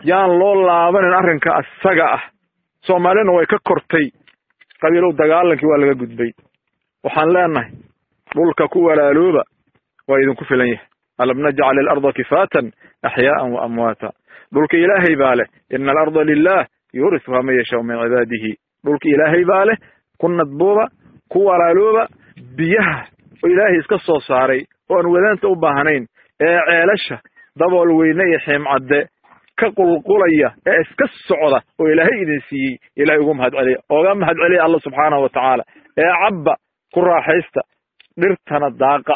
yaan loo laabanin arrinka isaga ah soomaalina way ka kortay qabiilow dagaalankii waa laga gudbay waxaan leenahay dhulka ku walaalooba waa idinku filan yahay alam najcal ilarda kifaatan axyaaan wa amwaata dhulka ilaahay baa leh ina alarda lilah yuurisuhaa man yashaau min cibaadihi dhulka ilaahay baa leh ku nadbooba ku walaalooba biyaha oo ilaahay iska soo saaray oo aan wadaanta u baahnayn ee ceelasha dabool weyne iyo xiimcadde ka qulqulaya ee iska socda oo ilaahay idin siiyey ilahay ugu mahad celiya ooga mahad celiya alla subxaanahu wa tacaala ee cabba ku raaxaysta dhirtana daaqa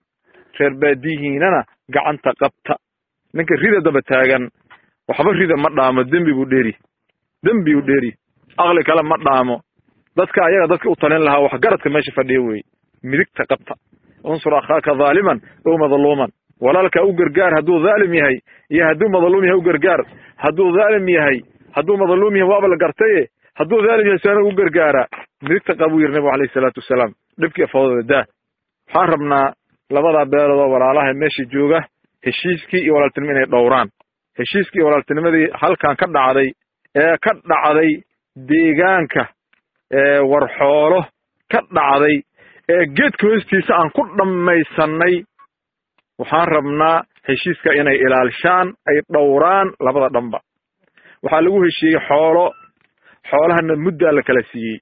reer baadiyihiinana gacanta qabta ninka rida daba taagan waxba rida ma dhaamo dembi buu dheeri dembi buu dheeri aqli kale ma dhaamo dadka ayaga dadka u talin lahaa wax garadka meesha fadhiya weeye midigta qabta unsur akhaaka dhaaliman ow madluuman walaalka u gargaar hadduu dhaalim yahay iyo hadduu madluum yahay u gargaar hadduu dhaalim yahay hadduu madluum yahay waaba la gartaye hadduu dhaalim yahay saana u gargaara midigta qab buu yidhi nabigu alayhi salaatu wasalaam dhibkii afawdada daa waxaan rabnaa labadaa beelood oo walaalaha meesha jooga heshiiskii iyo walaaltinimo inay dhowraan heshiiskii iyo walaaltinimadii halkan ka dhacday ee ka dhacday deegaanka ee warxoolo ka dhacday ee geedka hoostiisa aan ku dhammaysanay waxaan rabnaa heshiiska inay ilaalishaan ay dhowraan labada dhanba waxaa lagu heshiiyey xoolo xoolahana muddaa la kala siiyey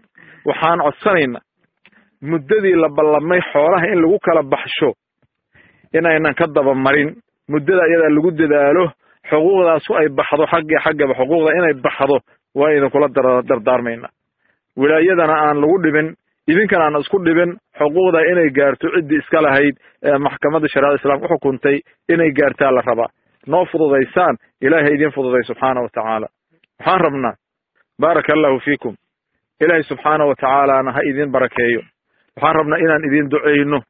waxaan codsanaynaa muddadii la ballamay xoolaha in lagu kala baxsho inaynan ka dabamarin muddada iyadaa lagu dadaalo xuquuqdaasu ay baxdo xagga xaggaba xuquuqda inay baxdo waa idinkula dardaarmaynaa wilaayadana aan lagu dhibin idinkana aan isku dhibin xuquuqda inay gaarto ciddii iska lahayd ee maxkamadda shariicada islaamka uxukuntay inay gaartaa la rabaa noo fududaysaan ilaahay idiin fududay subxaana wa tacaala waxaan rabnaa baaraka allahu fiikum ilaahay subxaana wa tacaalaana ha idiin barakeeyo waxaan rabnaa inaan idiin ducayno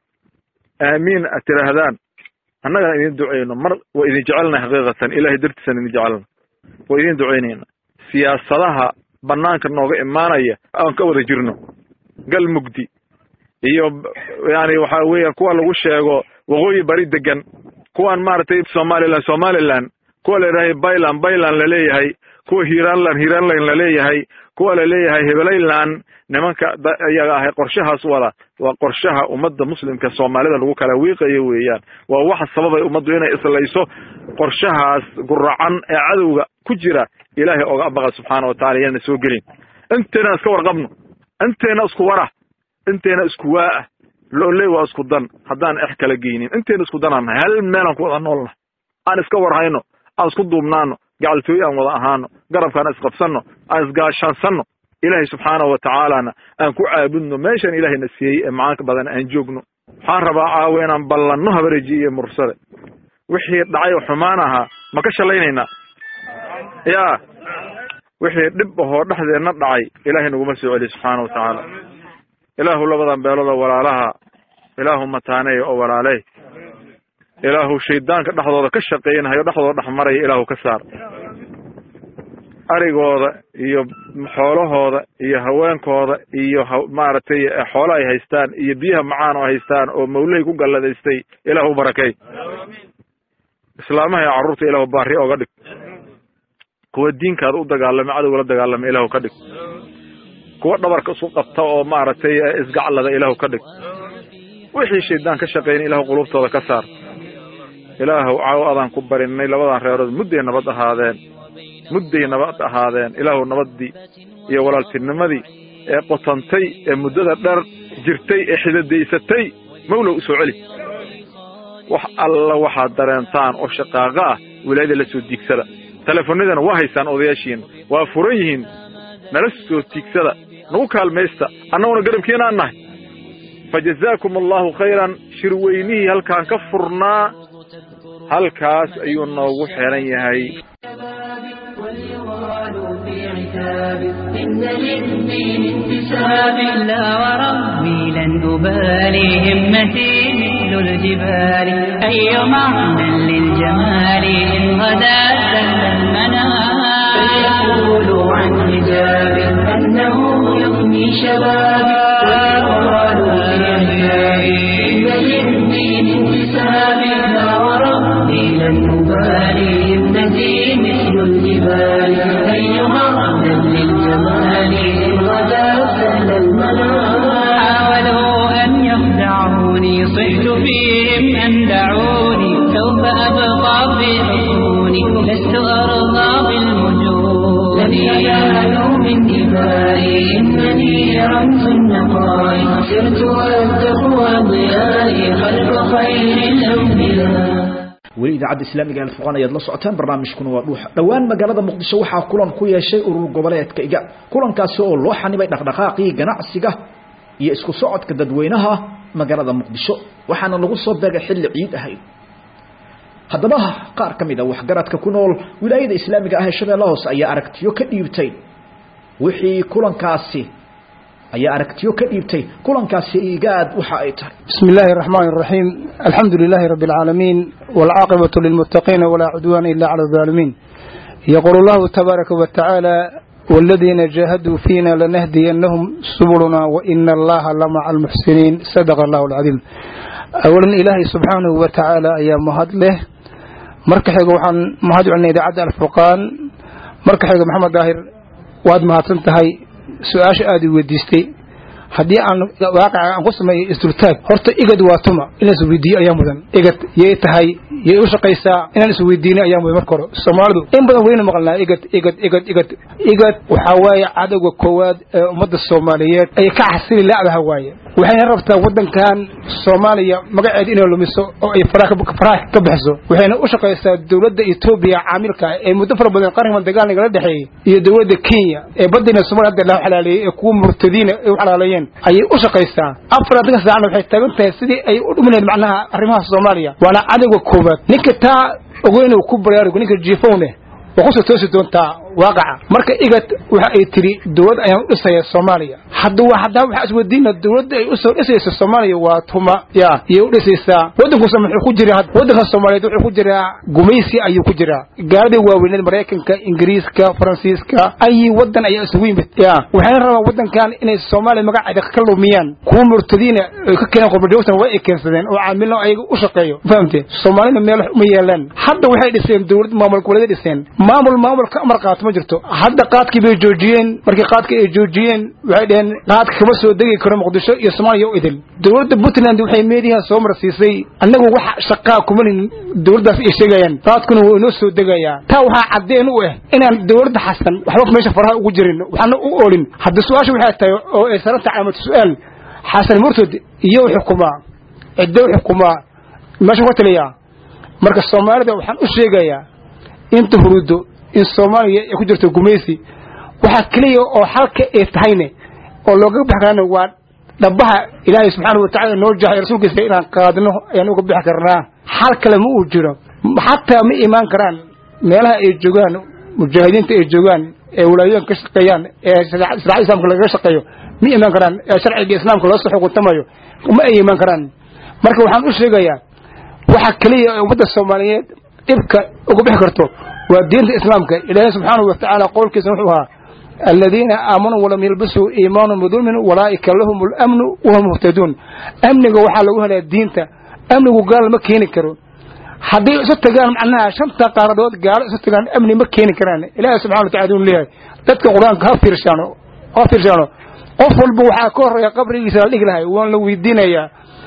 aamiin ad tidhaahdaan annagana idiin ducayno mar waa idin jecelnahay xaqiiqatan ilahay dartiisaan idin jecelna waa idiin ducaynayna siyaasadaha banaanka nooga imaanaya aan ka wada jirno gal mugdi iyo yani waxa weeyaan kuwa lagu sheego waqooyi bari degan kuwan maaragtay somaliland somaliland kuwa la yidhahay byland byland laleeyahay kuwa hiranland hiranland laleeyahay kuwa laleeyahay hebelayland nimanka iyaga ahay qorshahaas wada waa qorshaha ummadda muslimka soomaalida lagu kala wiiqayo weeyaan waa waxa sababay ummaddu inay islayso qorshahaas guracan ee cadowga ku jira ilaahay oga abaqa subxaana wa tacala yaana soo gelin intayna iska warqabno intayna isku wara intayna isku waa'ah looley waa isku dan haddaan ex kala geynin intayna isku danaan nahay hal meelaan ku wada noolnahay aan iska warhayno aan isku duubnaano gacaltooye aan wada ahaano garabkaan isqabsanno aan isgaashaansanno ilaahay subxaanahu wa tacaalana aan ku caabudno meeshaan ilaahayna siiyey ee macaanka badan aan joogno waxaan rabaa caawa inaan ballanno habareji iyo mursade wixii dhacay oo xumaan ahaa ma ka shalaynaynaa yaa wixii dhib ahoo dhexdeenna dhacay ilaahay naguma soo celiy subxaana wa tacaala ilaahu labadan beelooda walaalaha ilaahu mataaneeya oo walaaley ilaahu shaydaanka dhexdooda ka shaqaynahayo dhexdooda dhex maraya ilaahu ka saar arigooda iyo xoolahooda iyo haweenkooda iyo maaragtay xoolo ay haystaan iyo biyaha macaan oo haystaan oo mawlahay ku galladaystay ilaahu barakay islaamaha iyo carruurta ilaahu baari oga dhig kuwa diinkaada u dagaalamay cadowga la dagaalamay ilaahu ka dhig kuwa dhabarka isu qabta oo maaragtay isgaclada ilaahu ka dhig wixii shaydaan ka shaqaynay ilaahu qulubtooda ka saar ilaahu caaw adaan ku barinay labadan reerood mudday nabad ahaadeen mudday nabad ahaadeen ilaahu nabaddii iyo walaaltinimadii ee qotantay ee muddada dheer jirtay ee xidadaysatay mawlow u soo celi wax alla waxaad dareentaan oo shaqaaqa ah wilaayada la soo diigsada telefonadana waa haysaan odayaashiina waa furan yihiin nala soo tiigsada nagu kaalmaysta annaguna garabkiinaan nahay fa jazaakum allahu khayran shirweynihii halkaan ka furnaa halkaas ayuu noogu xeran yahay إن للدين انتساب لا وربي لن أبالي همتي مثل الجبال أي معنى للجمال إن غدا سل المنام فيقولوا عن حجاب أنه يغني شبابي ويقالوا في عتابي إن للدين انتساب لا وربي لن أبالي همتي مثل لن ينالوا من دمائي إنني رمز النقاء سرت والتقوى ضيائي خلف خير الأنبياء weli idaacadda islaamiga ee fuqan ayaad la socotaan barnaamijkuna waa dhuuxa dhowaan magaalada muqdisho waxaa kulan ku yeeshay urur goboleedka iga kulankaasi oo loo xanibay dhaqdhaqaaqii ganacsiga iyo isku socodka dadweynaha magaalada muqdisho waxaana lagu soo beegay xilli ciid ahayd haddaba qaar ka mid a waxgaradka ku nool wilaayada islaamiga ah ee shabeellaha hoose ayaa aragtiyo ka dhiibtay wixii kulankaasi ayaa aragtiyo ka dhiibtay kulankaasi igaad waxa ay tahay بسم الله الرحمن الرحيم الحمد لله رب العالمين والعاقبة للمتقين ولا عدوان إلا على الظالمين يقول الله تبارك وتعالى والذين جاهدوا فينا لنهدينهم سبلنا وإن الله لمع المحسنين صدق الله العظيم أولا إلهي سبحانه وتعالى يا مهد له مركحيق وحن مهد عنا إذا عدى الفرقان مركحيق محمد داهر واد مهد سنتهي سؤاش آدي وديستي haddii aan waaqaca aan ku sameeyo isdultaag horta igad waa tuma inaan isweydiiyo ayaa mudan igad yay tahay yay u shaqaysaa inaan isweydiino ayaa mudan marka hore soomaalidu in badan weyna maqalnaa igad igad igad igad igad waxaa waaye cadowga koowaad ee ummadda soomaaliyeed ay ka xasili la'daha waaye waxayna rabtaa waddankan soomaaliya magaceeda inay lumiso oo ay faraha ka bixiso waxayna u shaqaysaa dowladda etoobiya caamilka ee muddo fara badan qarnigan dagaal nagala dhexeeyey iyo dowladda kenya ee badina soomaaliya hadda la xalaaleeyey ee kuwa murtadiina ay u xalaaleeyeen ayay u shaqaysaa afartanka saacna waxay taagan tahay sidii ay u dhuminayd macnaha arrimaha soomaaliya waana cadowga koowaad ninka taa ogeyn uu ku baraarugo ninka jiifowne waa kusoo toosi doontaa waaqaca marka igad waxa ay tiri dowlad ayaan u dhisaya soomaaliya hadda waa haddaa waxaa isweydiina dowladda ay usoo dhisaysa soomaaliya waa tuma ya iyay u dhisaysaa waddankusa muxuu ku jiraa waddanka soomaaliyeed wuxuu ku jiraa gumaysi ayuu ku jiraa gaaladii waaweyneed maraykanka ingiriiska faransiiska ayi waddan ayaa isugu yimid ya waxayna rabaan waddankan inay soomaaliya magaceeda ka lumiyaan kuwa murtadiina ay ka keeneen qurbajoogtan waa ay keensadeen oo caamilno ayaga u shaqeeyo fahamte soomaalina meel wax uma yeelaan hadda waxay dhiseen dowlad maamul goboleed dhiseen maamul maamul ka amar qaato ma jirto hadda qaadkii bay joojiyeen markii qaadka ay joojiyeen waxay dhaheen qaadka kama soo degi karo muqdisho iyo soomaaliya u idil dowladda puntland waxay meediyaha soo marsiisay annagu wax shaqaa kuma lihin dowladdaas ay sheegayaan qaadkuna waa inoo soo degayaa taa waxaa caddeen u ah inaan dowladda xasan waxba meesha faraha ugu jirin waxaana u oolin hadda su-aasha waxay tahay oo ay saran tahay caamatu su-aal xasan murtad iyo xukumaa ciddo xukumaa meesha ka taliyaa marka soomaalida waxaan u sheegayaa inta hurudo in soomaaliya ay ku jirto gumaysi waxaa keliya oo xalka ay tahayne oo looga bixi karana waa dhabaha ilaahay subxaana watacala noo jahay rasuulkiisa inaan qaadno ayaan uga bixi karnaa xal kale ma uu jiro xataa ma imaan karaan meelaha ay joogaan mujaahidiinta ay joogaan ee walaayooyinka ka shaqeeyaan ee shariicada islaamka lagaga shaqeeyo ma imaan karaan ee sharciga islaamka loo soo xukuntamayo ma ay imaan karaan marka waxaan u sheegayaa waxa keliya ee ummadda soomaaliyeed dhibka uga bixi karto waa diinta islaamka ilaahay subxaanahu watacaala qowlkiisa wuxuu ahaa aladiina aamanuu walam yalbisuu iimaanum bidulmin walaa'ika lahum lamnu wahum muhtaduun amniga waxaa lagu helaa diinta amnigu gaal ma keeni karo hadday isu tagaan macnaha shanta qaaradood gaalo isu tagaan amni ma keeni karaan ilaahay subxana wa tacala uu leeyahay dadka qur-aanka ha fiirshaano ha fiirshaano qof walba waxaa ka horreeya qabrigiisa la dhigi lahay waan la weydiinayaa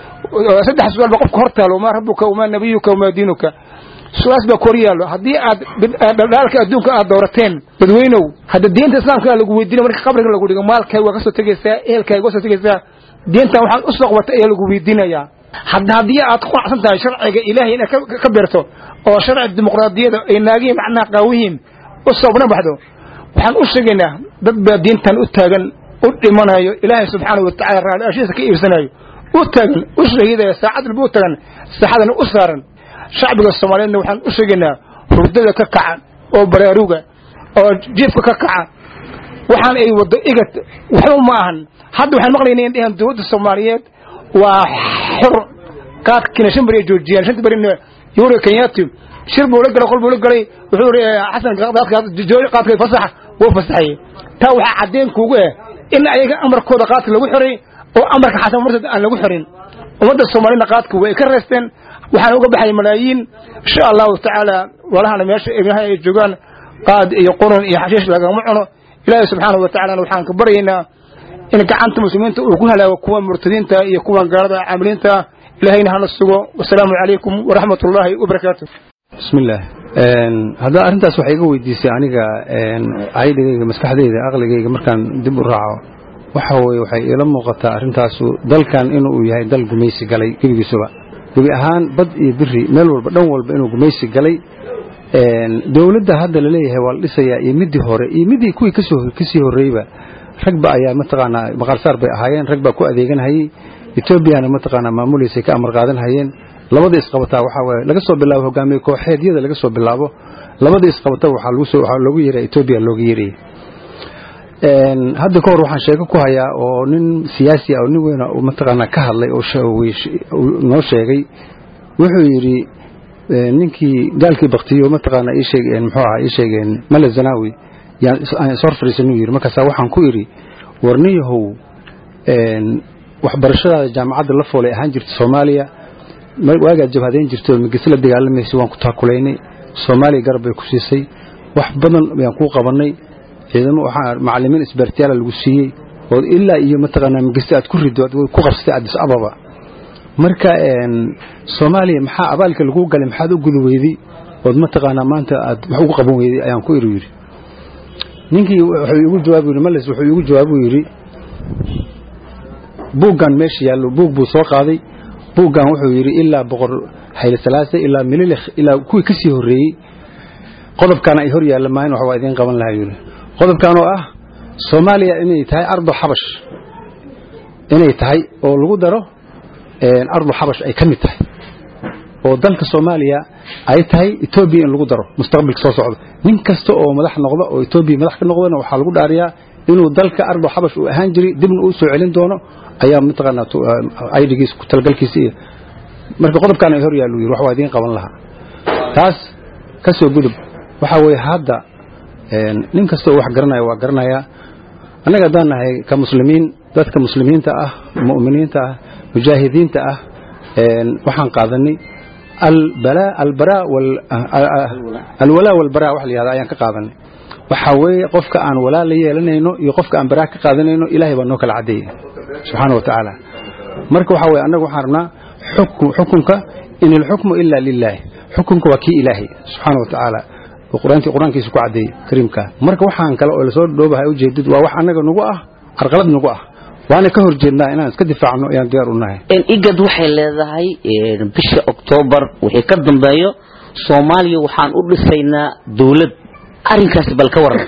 saddex su-aal ba qofka hor taalo maa rabbuka wamaa nabiyuka wamaa diinuka su-aas baa kor yaallo haddii aad dhaldhaalka adduunka aad doorateen dadweynow hadda diinta islaamka lagu weydiina marka qabriga lagu dhigo maalkaaga waa ka soo tegaysaa ehelkaaga waa soo tegaysaa diintan waxaad u soo qabatay ayaa lagu weydiinayaa hadda haddii aad ku qanacsan tahay sharciga ilaahay inaad ka beerto oo sharci dimuqraadiyada ay naagihiin macnaha qaawihiin u soobna baxdo waxaan u sheegaynaa dad baa diintan u taagan u dhimanayo ilaahay subxaanahu watacala raali ashiisa ka iibsanayo u taagan u shahiidaya saacad walba u taagan saaxadana u saaran shacbiga soomaaliyeedna waxaan u sheegaynaa hurdada ka kaca oo baraaruga oo jiifka ka kaca waxaan ay waddo igad waxba ma ahan hadda waxaan maqlaynaa in dhahan dowladda soomaaliyeed waa xor qaadkiina shan beri ay joojiyaan shanta berina yuri kenyaati shir buu la galay qol buu la galay wuxuu yidhi xasan jooji qaadka fasaxa wuu fasaxayey taa waxaa caddeen kuugu ah in ayaga amarkooda qaadka lagu xiray oo amarka xasan murtad aan lagu xirin ummadda soomaaliyadna qaadka way ka reesteen waxaan uga baxay malaayiin insha allahu tacaala walahana meesha ibnaha ay joogaan qaad iyo qurun iyo xashiish lagama cuno ilaahay subxaanahu watacalana waxaan ka baryaynaa in gacanta muslimiinta uu ku halaago kuwa murtadiinta iyo kuwan gaalada caamiliinta ilahayna hana sugo wasalaamu calaykum waraxmat ullaahi wabarakaatu bismillaah haddaa arrintaas waxay iga weydiisay aniga caydhigayga maskaxdayda aqligayga markaan dib u raaco waxa weye waxay iila muuqataa arrintaasu dalkan inuu yahay dal gumaysi galay gebigiisuba gebi ahaan bad iyo biri meel walba dhan walba inuu gumaysi galay dowladda hadda laleeyahay waa la dhisayaa iyo midii hore iyo midii kuwii kasii horreeyba ragba ayaa mataqaanaa maqaarsaar bay ahaayeen rag baa ku adeeganhayey etoobiyana mataqaanaa maamuliisay ka amar qaadanhayeen labada isqabataa waxaa waaye laga soo bilaabo hogaamiye kooxeedyada laga soo bilaabo labada isqabata waxaa lagu soo waxaa loogu yeeray etoobiya looga yeerayay hadda ka hor waxaan sheeko ku hayaa oo nin siyaasi ah oo nin weyna mataqaanaa ka hadlay oo noo sheegay wuxuu yidhi ninkii gaalkii baktiyo mataqaanaa ii sheeg muxuu ahaa ii sheegeen male zanaawi yaan ishor fadhiisanuu yidhi markaasaa waxaan ku idhi warniyahow waxbarashadaada jaamacadda la foolay ahaan jirta soomaaliya waagaad jabhadayn jirto migis la dagaalamaysa waan ku taakulaynay soomaaliya garab bay ku siisay wax badan ayaan kuu qabannay ciidamo waxaa macallimiin isbaartiyaala lagu siiyey oo ilaa iyo mataqaanaa migista aad ku riddo ku qabsatay addis ababa marka soomaaliya maxaa abaalka laguu galay maxaad u guda weyday ood mataqaanaa maanta aad wax ugu qaban weyday ayaan ku iru yidhi ninkii wuxuu iigu jawaabu yidhi males wuxuu iigu jawaabu yidhi buuggan meesha yaallo buug buu soo qaaday buuggan wuxuu yidhi ilaa boqor hayle salaase ilaa mililekh ilaa kuwii ka sii horreeyey qodobkaana ay hor yaalla maahin wax waa idiin qaban lahaa yidhi qodobkan oo ah soomaaliya inay tahay ardu xabash inay tahay oo lagu daro ardu xabash ay ka mid tahay oo dalka soomaaliya ay tahay etoobiya in lagu daro mustaqbalka soo socda nin kasta oo madax noqda oo etoobiya madax ka noqdana waxaa lagu dhaariyaa inuu dalka ardu xabash uu ahaan jiray dibna uu soo celin doono ayaa mataqaanaa aydigiis ku talgalkiisa iyo marka qodobkaan ay hor yaallu yidhi wax waa idiin qaban lahaa taas ka soo gudub waxaa weeye hadda nin kasta oo wax garanaya waa garanayaa annaga haddaan nahay ka muslimiin dadka muslimiinta ah mu'miniinta ah mujaahidiinta ah waxaan qaadanay alwalaa walbaraa wax la yihahda ayaan ka qaadanay waxaa weeye qofka aan walaa la yeelanayno iyo qofka aan baraa ka qaadanayno ilaahay baa noo kala caddeeyey subxaana wa tacaala marka waxaa weye annaga waxaan rabnaa xukunka in ilxukmu ila lilaahi xukunka waa kii ilaahay subxaana wa tacaala qur-aankiisa ku caddeeyey kariimka marka waxaan kale oo lasoo dhoobahay ujeedid waa wax annaga nagu ah carqalad nagu ah waana ka hor jeednaa inaan iska difaacno ayaan diyaar u nahay igad waxay leedahay bisha oktoobar wixii ka dambeeyo soomaaliya waxaan u dhisaynaa dowlad arrinkaasi bal ka waran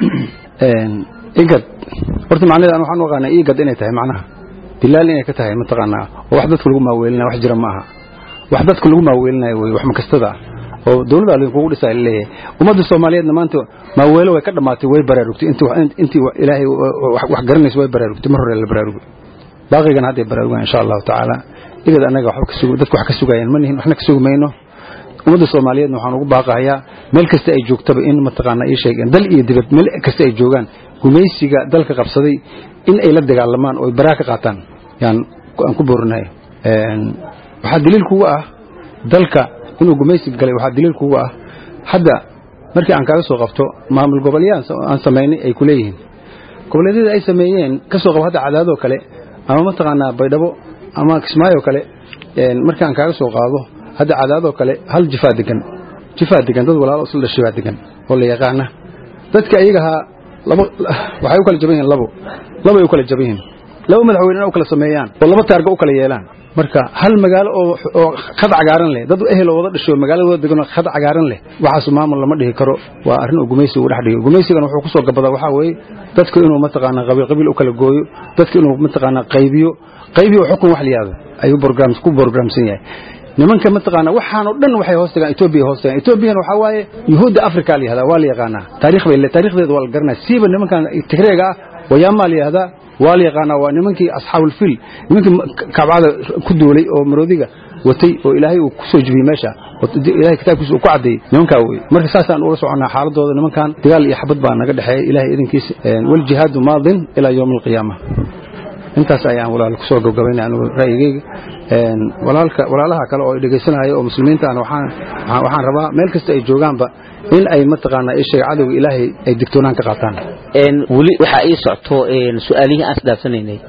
igad horta macnaheeda an waxaan u aqaanaa igad inay tahay macnaha dilaal inay ka tahay mataqaanaa oo wax dadka lagu maaweelinaya wax jira ma aha wax dadka lagu maaweelinayo wey wax makastada ah oo dowladda idinkugu dhisaa laleeyahay ummadda soomaaliyeedna maanta maaweelo way ka dhammaatay way baraarugtay intii ilaahay wax garanaysa way baraarugtay mar hore la baraarugay baaqigana hadday baraarugaan insha allahu tacaala igad annaga dadka wax ka sugayaan ma nihin waxna ka sugi mayno ummadda soomaaliyeedna waxaan ugu baaqahayaa meel kasta ay joogtaba in mataqaanaa ii sheegeen dal iyo dibad meel kasta ay joogaan gumaysiga dalka qabsaday in ay la dagaalamaan oo baraa ka qaataan yaan aan ku boorinahay waxaa daliil kuga ah dalka inuu gumaysiga galay waxaa daliil kuga ah hadda markii aan kaaga soo qabto maamul goboleeyaan aan samaynay ay ku leeyihiin goboleedyada ay sameeyeen ka soo qabo hadda cadaadoo kale ama mataqaanaa baydhabo ama kismaayo kale markii aan kaaga soo qaado hadda cadaadoo kale hal jifaa degan jifaa degan dad walaalo isla dhashay baa degan oo la yaqaana dadka iyagahaa laba waxay u kala jaban yihiin labo labay u kala jaban yihiin laba madaxweynena u kala sameeyaan oo laba taarga u kala yeelaan marka hal magaalo oo oo khad cagaaran leh dad ehel oo wada dhashay oo magaalada wada degan oo khad cagaaran leh waxaas maamul lama dhihi karo waa arrin uu gumaysiga u dhex dhigo gumaysigana wuxuu ku soo gabadaa waxaa weeye dadku inuu mataqaanaa qabiil qabiil u kala gooyo dadku inuu mataqaanaa qaybiyo qaybiyo xukun wax la yihahdo ayuu program ku programsan yahay nimanka mataqaana waxaan oo dhan waxay hoos tagaan Ethiopia hoos tagaan Ethiopian waxa waaye Yahuuda Afrika la yiraahdaa waa la yaqaanaa taariikh bay taariikhdeedu waa la garanaa siiba nimankan Tigreega ah wayama la yiraahdaa waa la yaqaanaa waa nimankii asxaabul fil nimankii kabcada ku duulay oo maroodiga watay oo ilaahay uu ku soo jibiyey meesha oo ilaahay kitaabkiisa uu ku cadeeyey nimankaa wey marka saasaan ula soconnaa xaaladooda nimankan dagaal iyo xabad baa naga dhexeeya ilaahay idinkiisa wal jihaadu maadin ilaa yowmi alqiyaama intaas ayaan walaal kusoo gabgabaynay anigu ra'yigayga walaalka walaalaha kale oo ay dhegaysanaya oo muslimiinta aan waxaan waxaan rabaa meel kasta ay joogaanba in ay mataqaanaa isheeg cadowga ilaahay ay digtoonaan ka qaataan weli waxaa ii socto su'aalihii aan isdhaafsanaynay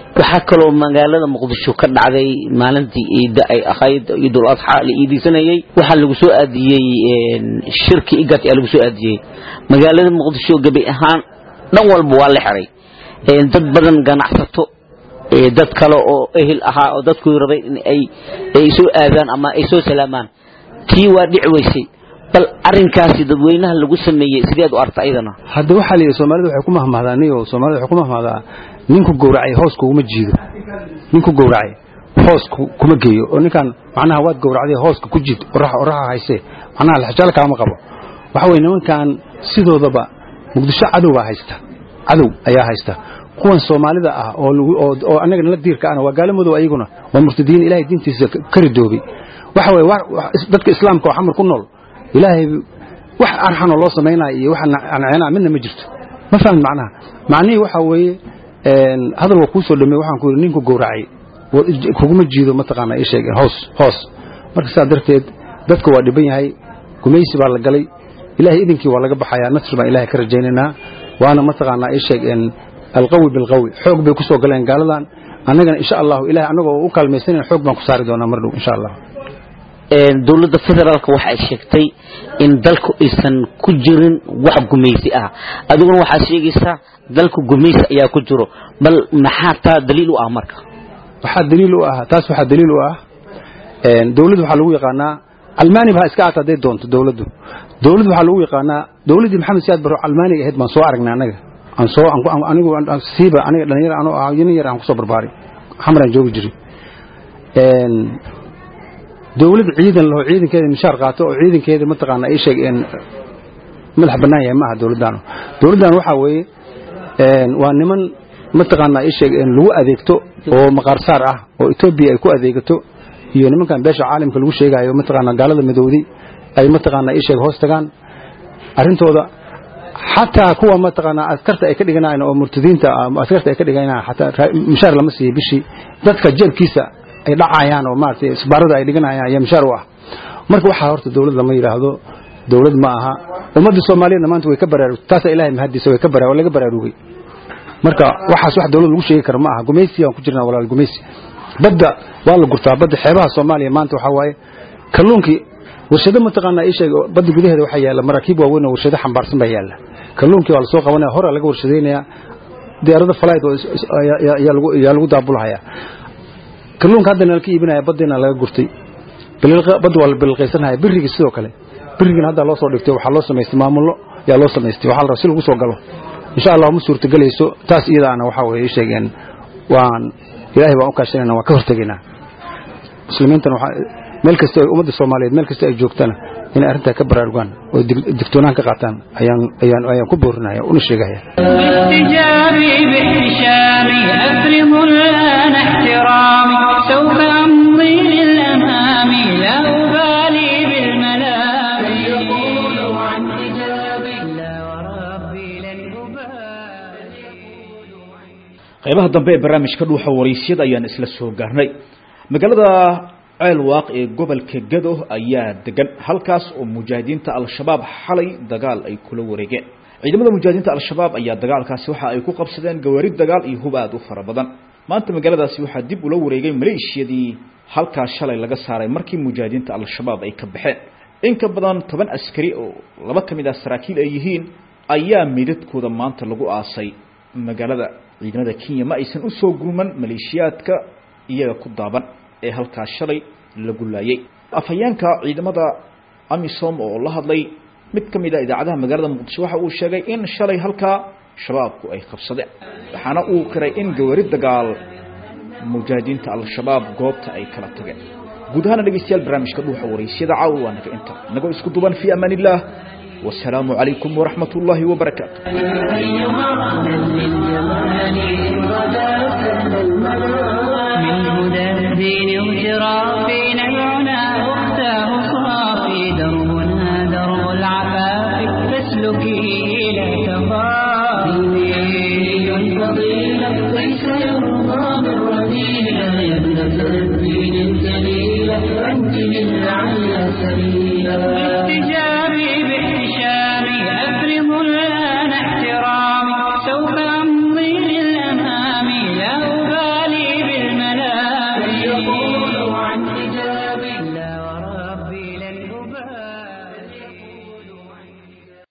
waxaa kaloo magaalada muqdisho ka dhacday maalintii ciidda ay ahayd ciidul adxa la iidisanayay waxaa lagu soo aadiyey shirki igat ayaa lagu soo aadiyey magaalada muqdisho gebi ahaan dhan walba waa la xiray dad badan ganacsato dad kale oo ehel ahaa oo dadku rabay in ay ay soo aadaan ama ay soo salaamaan tii waa dhici weysay bal arinkaasi dadweynaha lagu sameeyey sideed u arta ayadana hadda waxaa la yidhi soomaalida waxay ku mahmahdaa niyo soomaalida waxay ku mahmahdaa ninku gowracay hoos kuguma jiido ninku gowracay hoos kuma geeyo oo ninkan macnaha waad gowracday hooska ku jiid oraxa oraxa hayse macnaha laxjaal kaama qabo waxa weeye nimankan sidoodaba muqdisho cadow baa haysta cadow ayaa haysta kuwan soomaalida ah oo oo annaga nala diirka ana waa gaalo madow ayaguna waa murtadiin ilaahay diintiisa ka ridoobay waxa weeye dadka islaamka oo xamar ku nool ilaahay wax arxanoo loo samaynaya iyo wax anceenaa midna ma jirto ma fahmin macnaha macnihii waxa weeye hadal waa kuu soo dhameey waxaan ku yidhi ninku gowracay kuguma jiido mataqaana ii sheeg hoos hoos marka sidaa darteed dadka waa dhiban yahay gumaysi baa la galay ilaahay idinkii waa laga baxayaa nasr baan ilahay ka rajaynaynaa waana mataqaanaa ii sheeg alqawi bilqawi xoog bay ku soo galeen gaaladan annagana insha allahu ilahay annagoo u kaalmaysanan xoog baan ku saari doonaa mar dhow insha allah dowladda federaalka waxa ay sheegtay in dalku aysan ku jirin wax gumaysi ah adiguna waxaad sheegaysaa dalku gumaysi ayaa ku jiro bal maxaa taa daliil u ah marka waxaa daliil u ah taas waxaa daliil u ah dowladdu waxaa lagu yaqaanaa almaani baa iska aata hadday doonto dowladdu dowladdu waxaa lagu yaqaanaa dowladdii maxamed siyaad barro almaaniga ahayd baan soo aragnay annaga aan soo anigu siiba aniga dhalinyar anoo ah nin yar aan ku soo barbaaray xamraan joogi jiray dowlad ciidan laho ciidankeeda mishaar qaato oo ciidankeeda mataqaana ay sheegeen madax bannaan yahay maaha dowladdan dowladdan waxaa weeye waa niman mataqaana ay sheegeen lagu adeegto oo maqaarsaar ah oo etoobiya ay ku adeegato iyo nimankan beesha caalamka lagu sheegayo mataqaana gaalada midowday ay mataqaana ay sheeg hoos tagaan arrintooda xataa kuwa mataqaana askarta ay ka dhiganayaan oo murtadiinta askarta ay ka dhiganayaan xataa mishaar lama siiyo bishii dadka jeebkiisa ay dhacayaan oo maaragtay isbaarada ay dhiganayaan ayaa mishaar u ah marka waxaa horta dowlad lama yidhaahdo dowlad ma aha ummadda soomaaliyadna maanta way ka baraarugtay taasaa ilaahay mahadiisa way ka bara waa laga baraarugay marka waxaas wax dowlad lagu sheegi kara ma aha gumaysi aan ku jirnaa walaal gumaysi badda waa la gurtaa badda xeebaha soomaaliya maanta waxaa waaye kalluunkii warshado mataqaanaa ii sheeg badda gudaheeda waxaa yaalla maraakiib waaweyn oo warshado xambaarsan baa yaalla kalluunkii waa lasoo qabanaya hore laga warshadaynayaa diyaarado falayd ayaa lagu daabulhayaa kalluunka haddana la ka iibinaya baddiina laga gurtay badda waa la bilqaysanaya birrigii sidoo kale birrigiina hadda loo soo dhigtay waxaa loo samaystay maamullo yaa loo samaystay waxaa la rabaa si lagu soo galo insha allah ma suurtagelayso taas iyadaana waxaa weeye sheegeen waan ilaahay baan u kaashanayna waan ka hortegaynaa muslimiintana waxaa meel kasta ay ummadda soomaaliyeed meel kasta ay joogtana inay arrintaa ka baraarugaan oo digtoonaan ka qaataan ayaan ayaan ayaan ku boorinaya una sheegaya باحتجابي باحتشامي أفرض الآن احترامي سوف أمضي للأمام لا أبالي بالملام يقول عن حجابي لا وربي لن qaybaha dambe ee barnaamijka dhuuxa waraysyada ayaan isla soo gaarnay magaalada ceel waaq ee gobolka gado ayaa degan halkaas oo mujaahidiinta al-shabaab xalay dagaal ay kula wareegeen ciidamada mujaahidiinta al-shabaab ayaa dagaalkaasi waxa ay ku qabsadeen gawaarid dagaal iyo hub aad u fara badan maanta magaaladaasi waxaa dib ula wareegay maleeshiyadii halkaas shalay laga saaray markii mujaahidiinta al-shabaab ay ka baxeen in ka badan toban askari oo laba ka mid ah saraakiil ay yihiin ayaa meydadkooda maanta lagu aasay magaalada ciidamada kenya ma aysan u soo gurman maleeshiyaadka iyaga ku daaban ee halkaas shalay lagu laayay afhayeenka ciidamada amisom oo la hadlay mid ka mid a idaacadaha magaalada muqdisho waxa uu sheegay in shalay halkaa shabaabku ay qabsadeen waxaana uu qiray in gawari dagaal mujaahidiinta al-shabaab goobta ay kala tageen guud ahaana dhegeystayaal barnaamijka dhuuxa waraysyada caawa waa naga inta nagoo isku duban fi amaan illah wasalaamu calaykum waraxmat ullaahi wabarakaatu من هدى الدين اغترى فينا العنا واختاه صافي دربنا درب العفاف فاسلكي لا تخافي فضيلة ليس يرضى بالرذيلة يا ابنة الدين الجليلة أنت من لعل سبيلا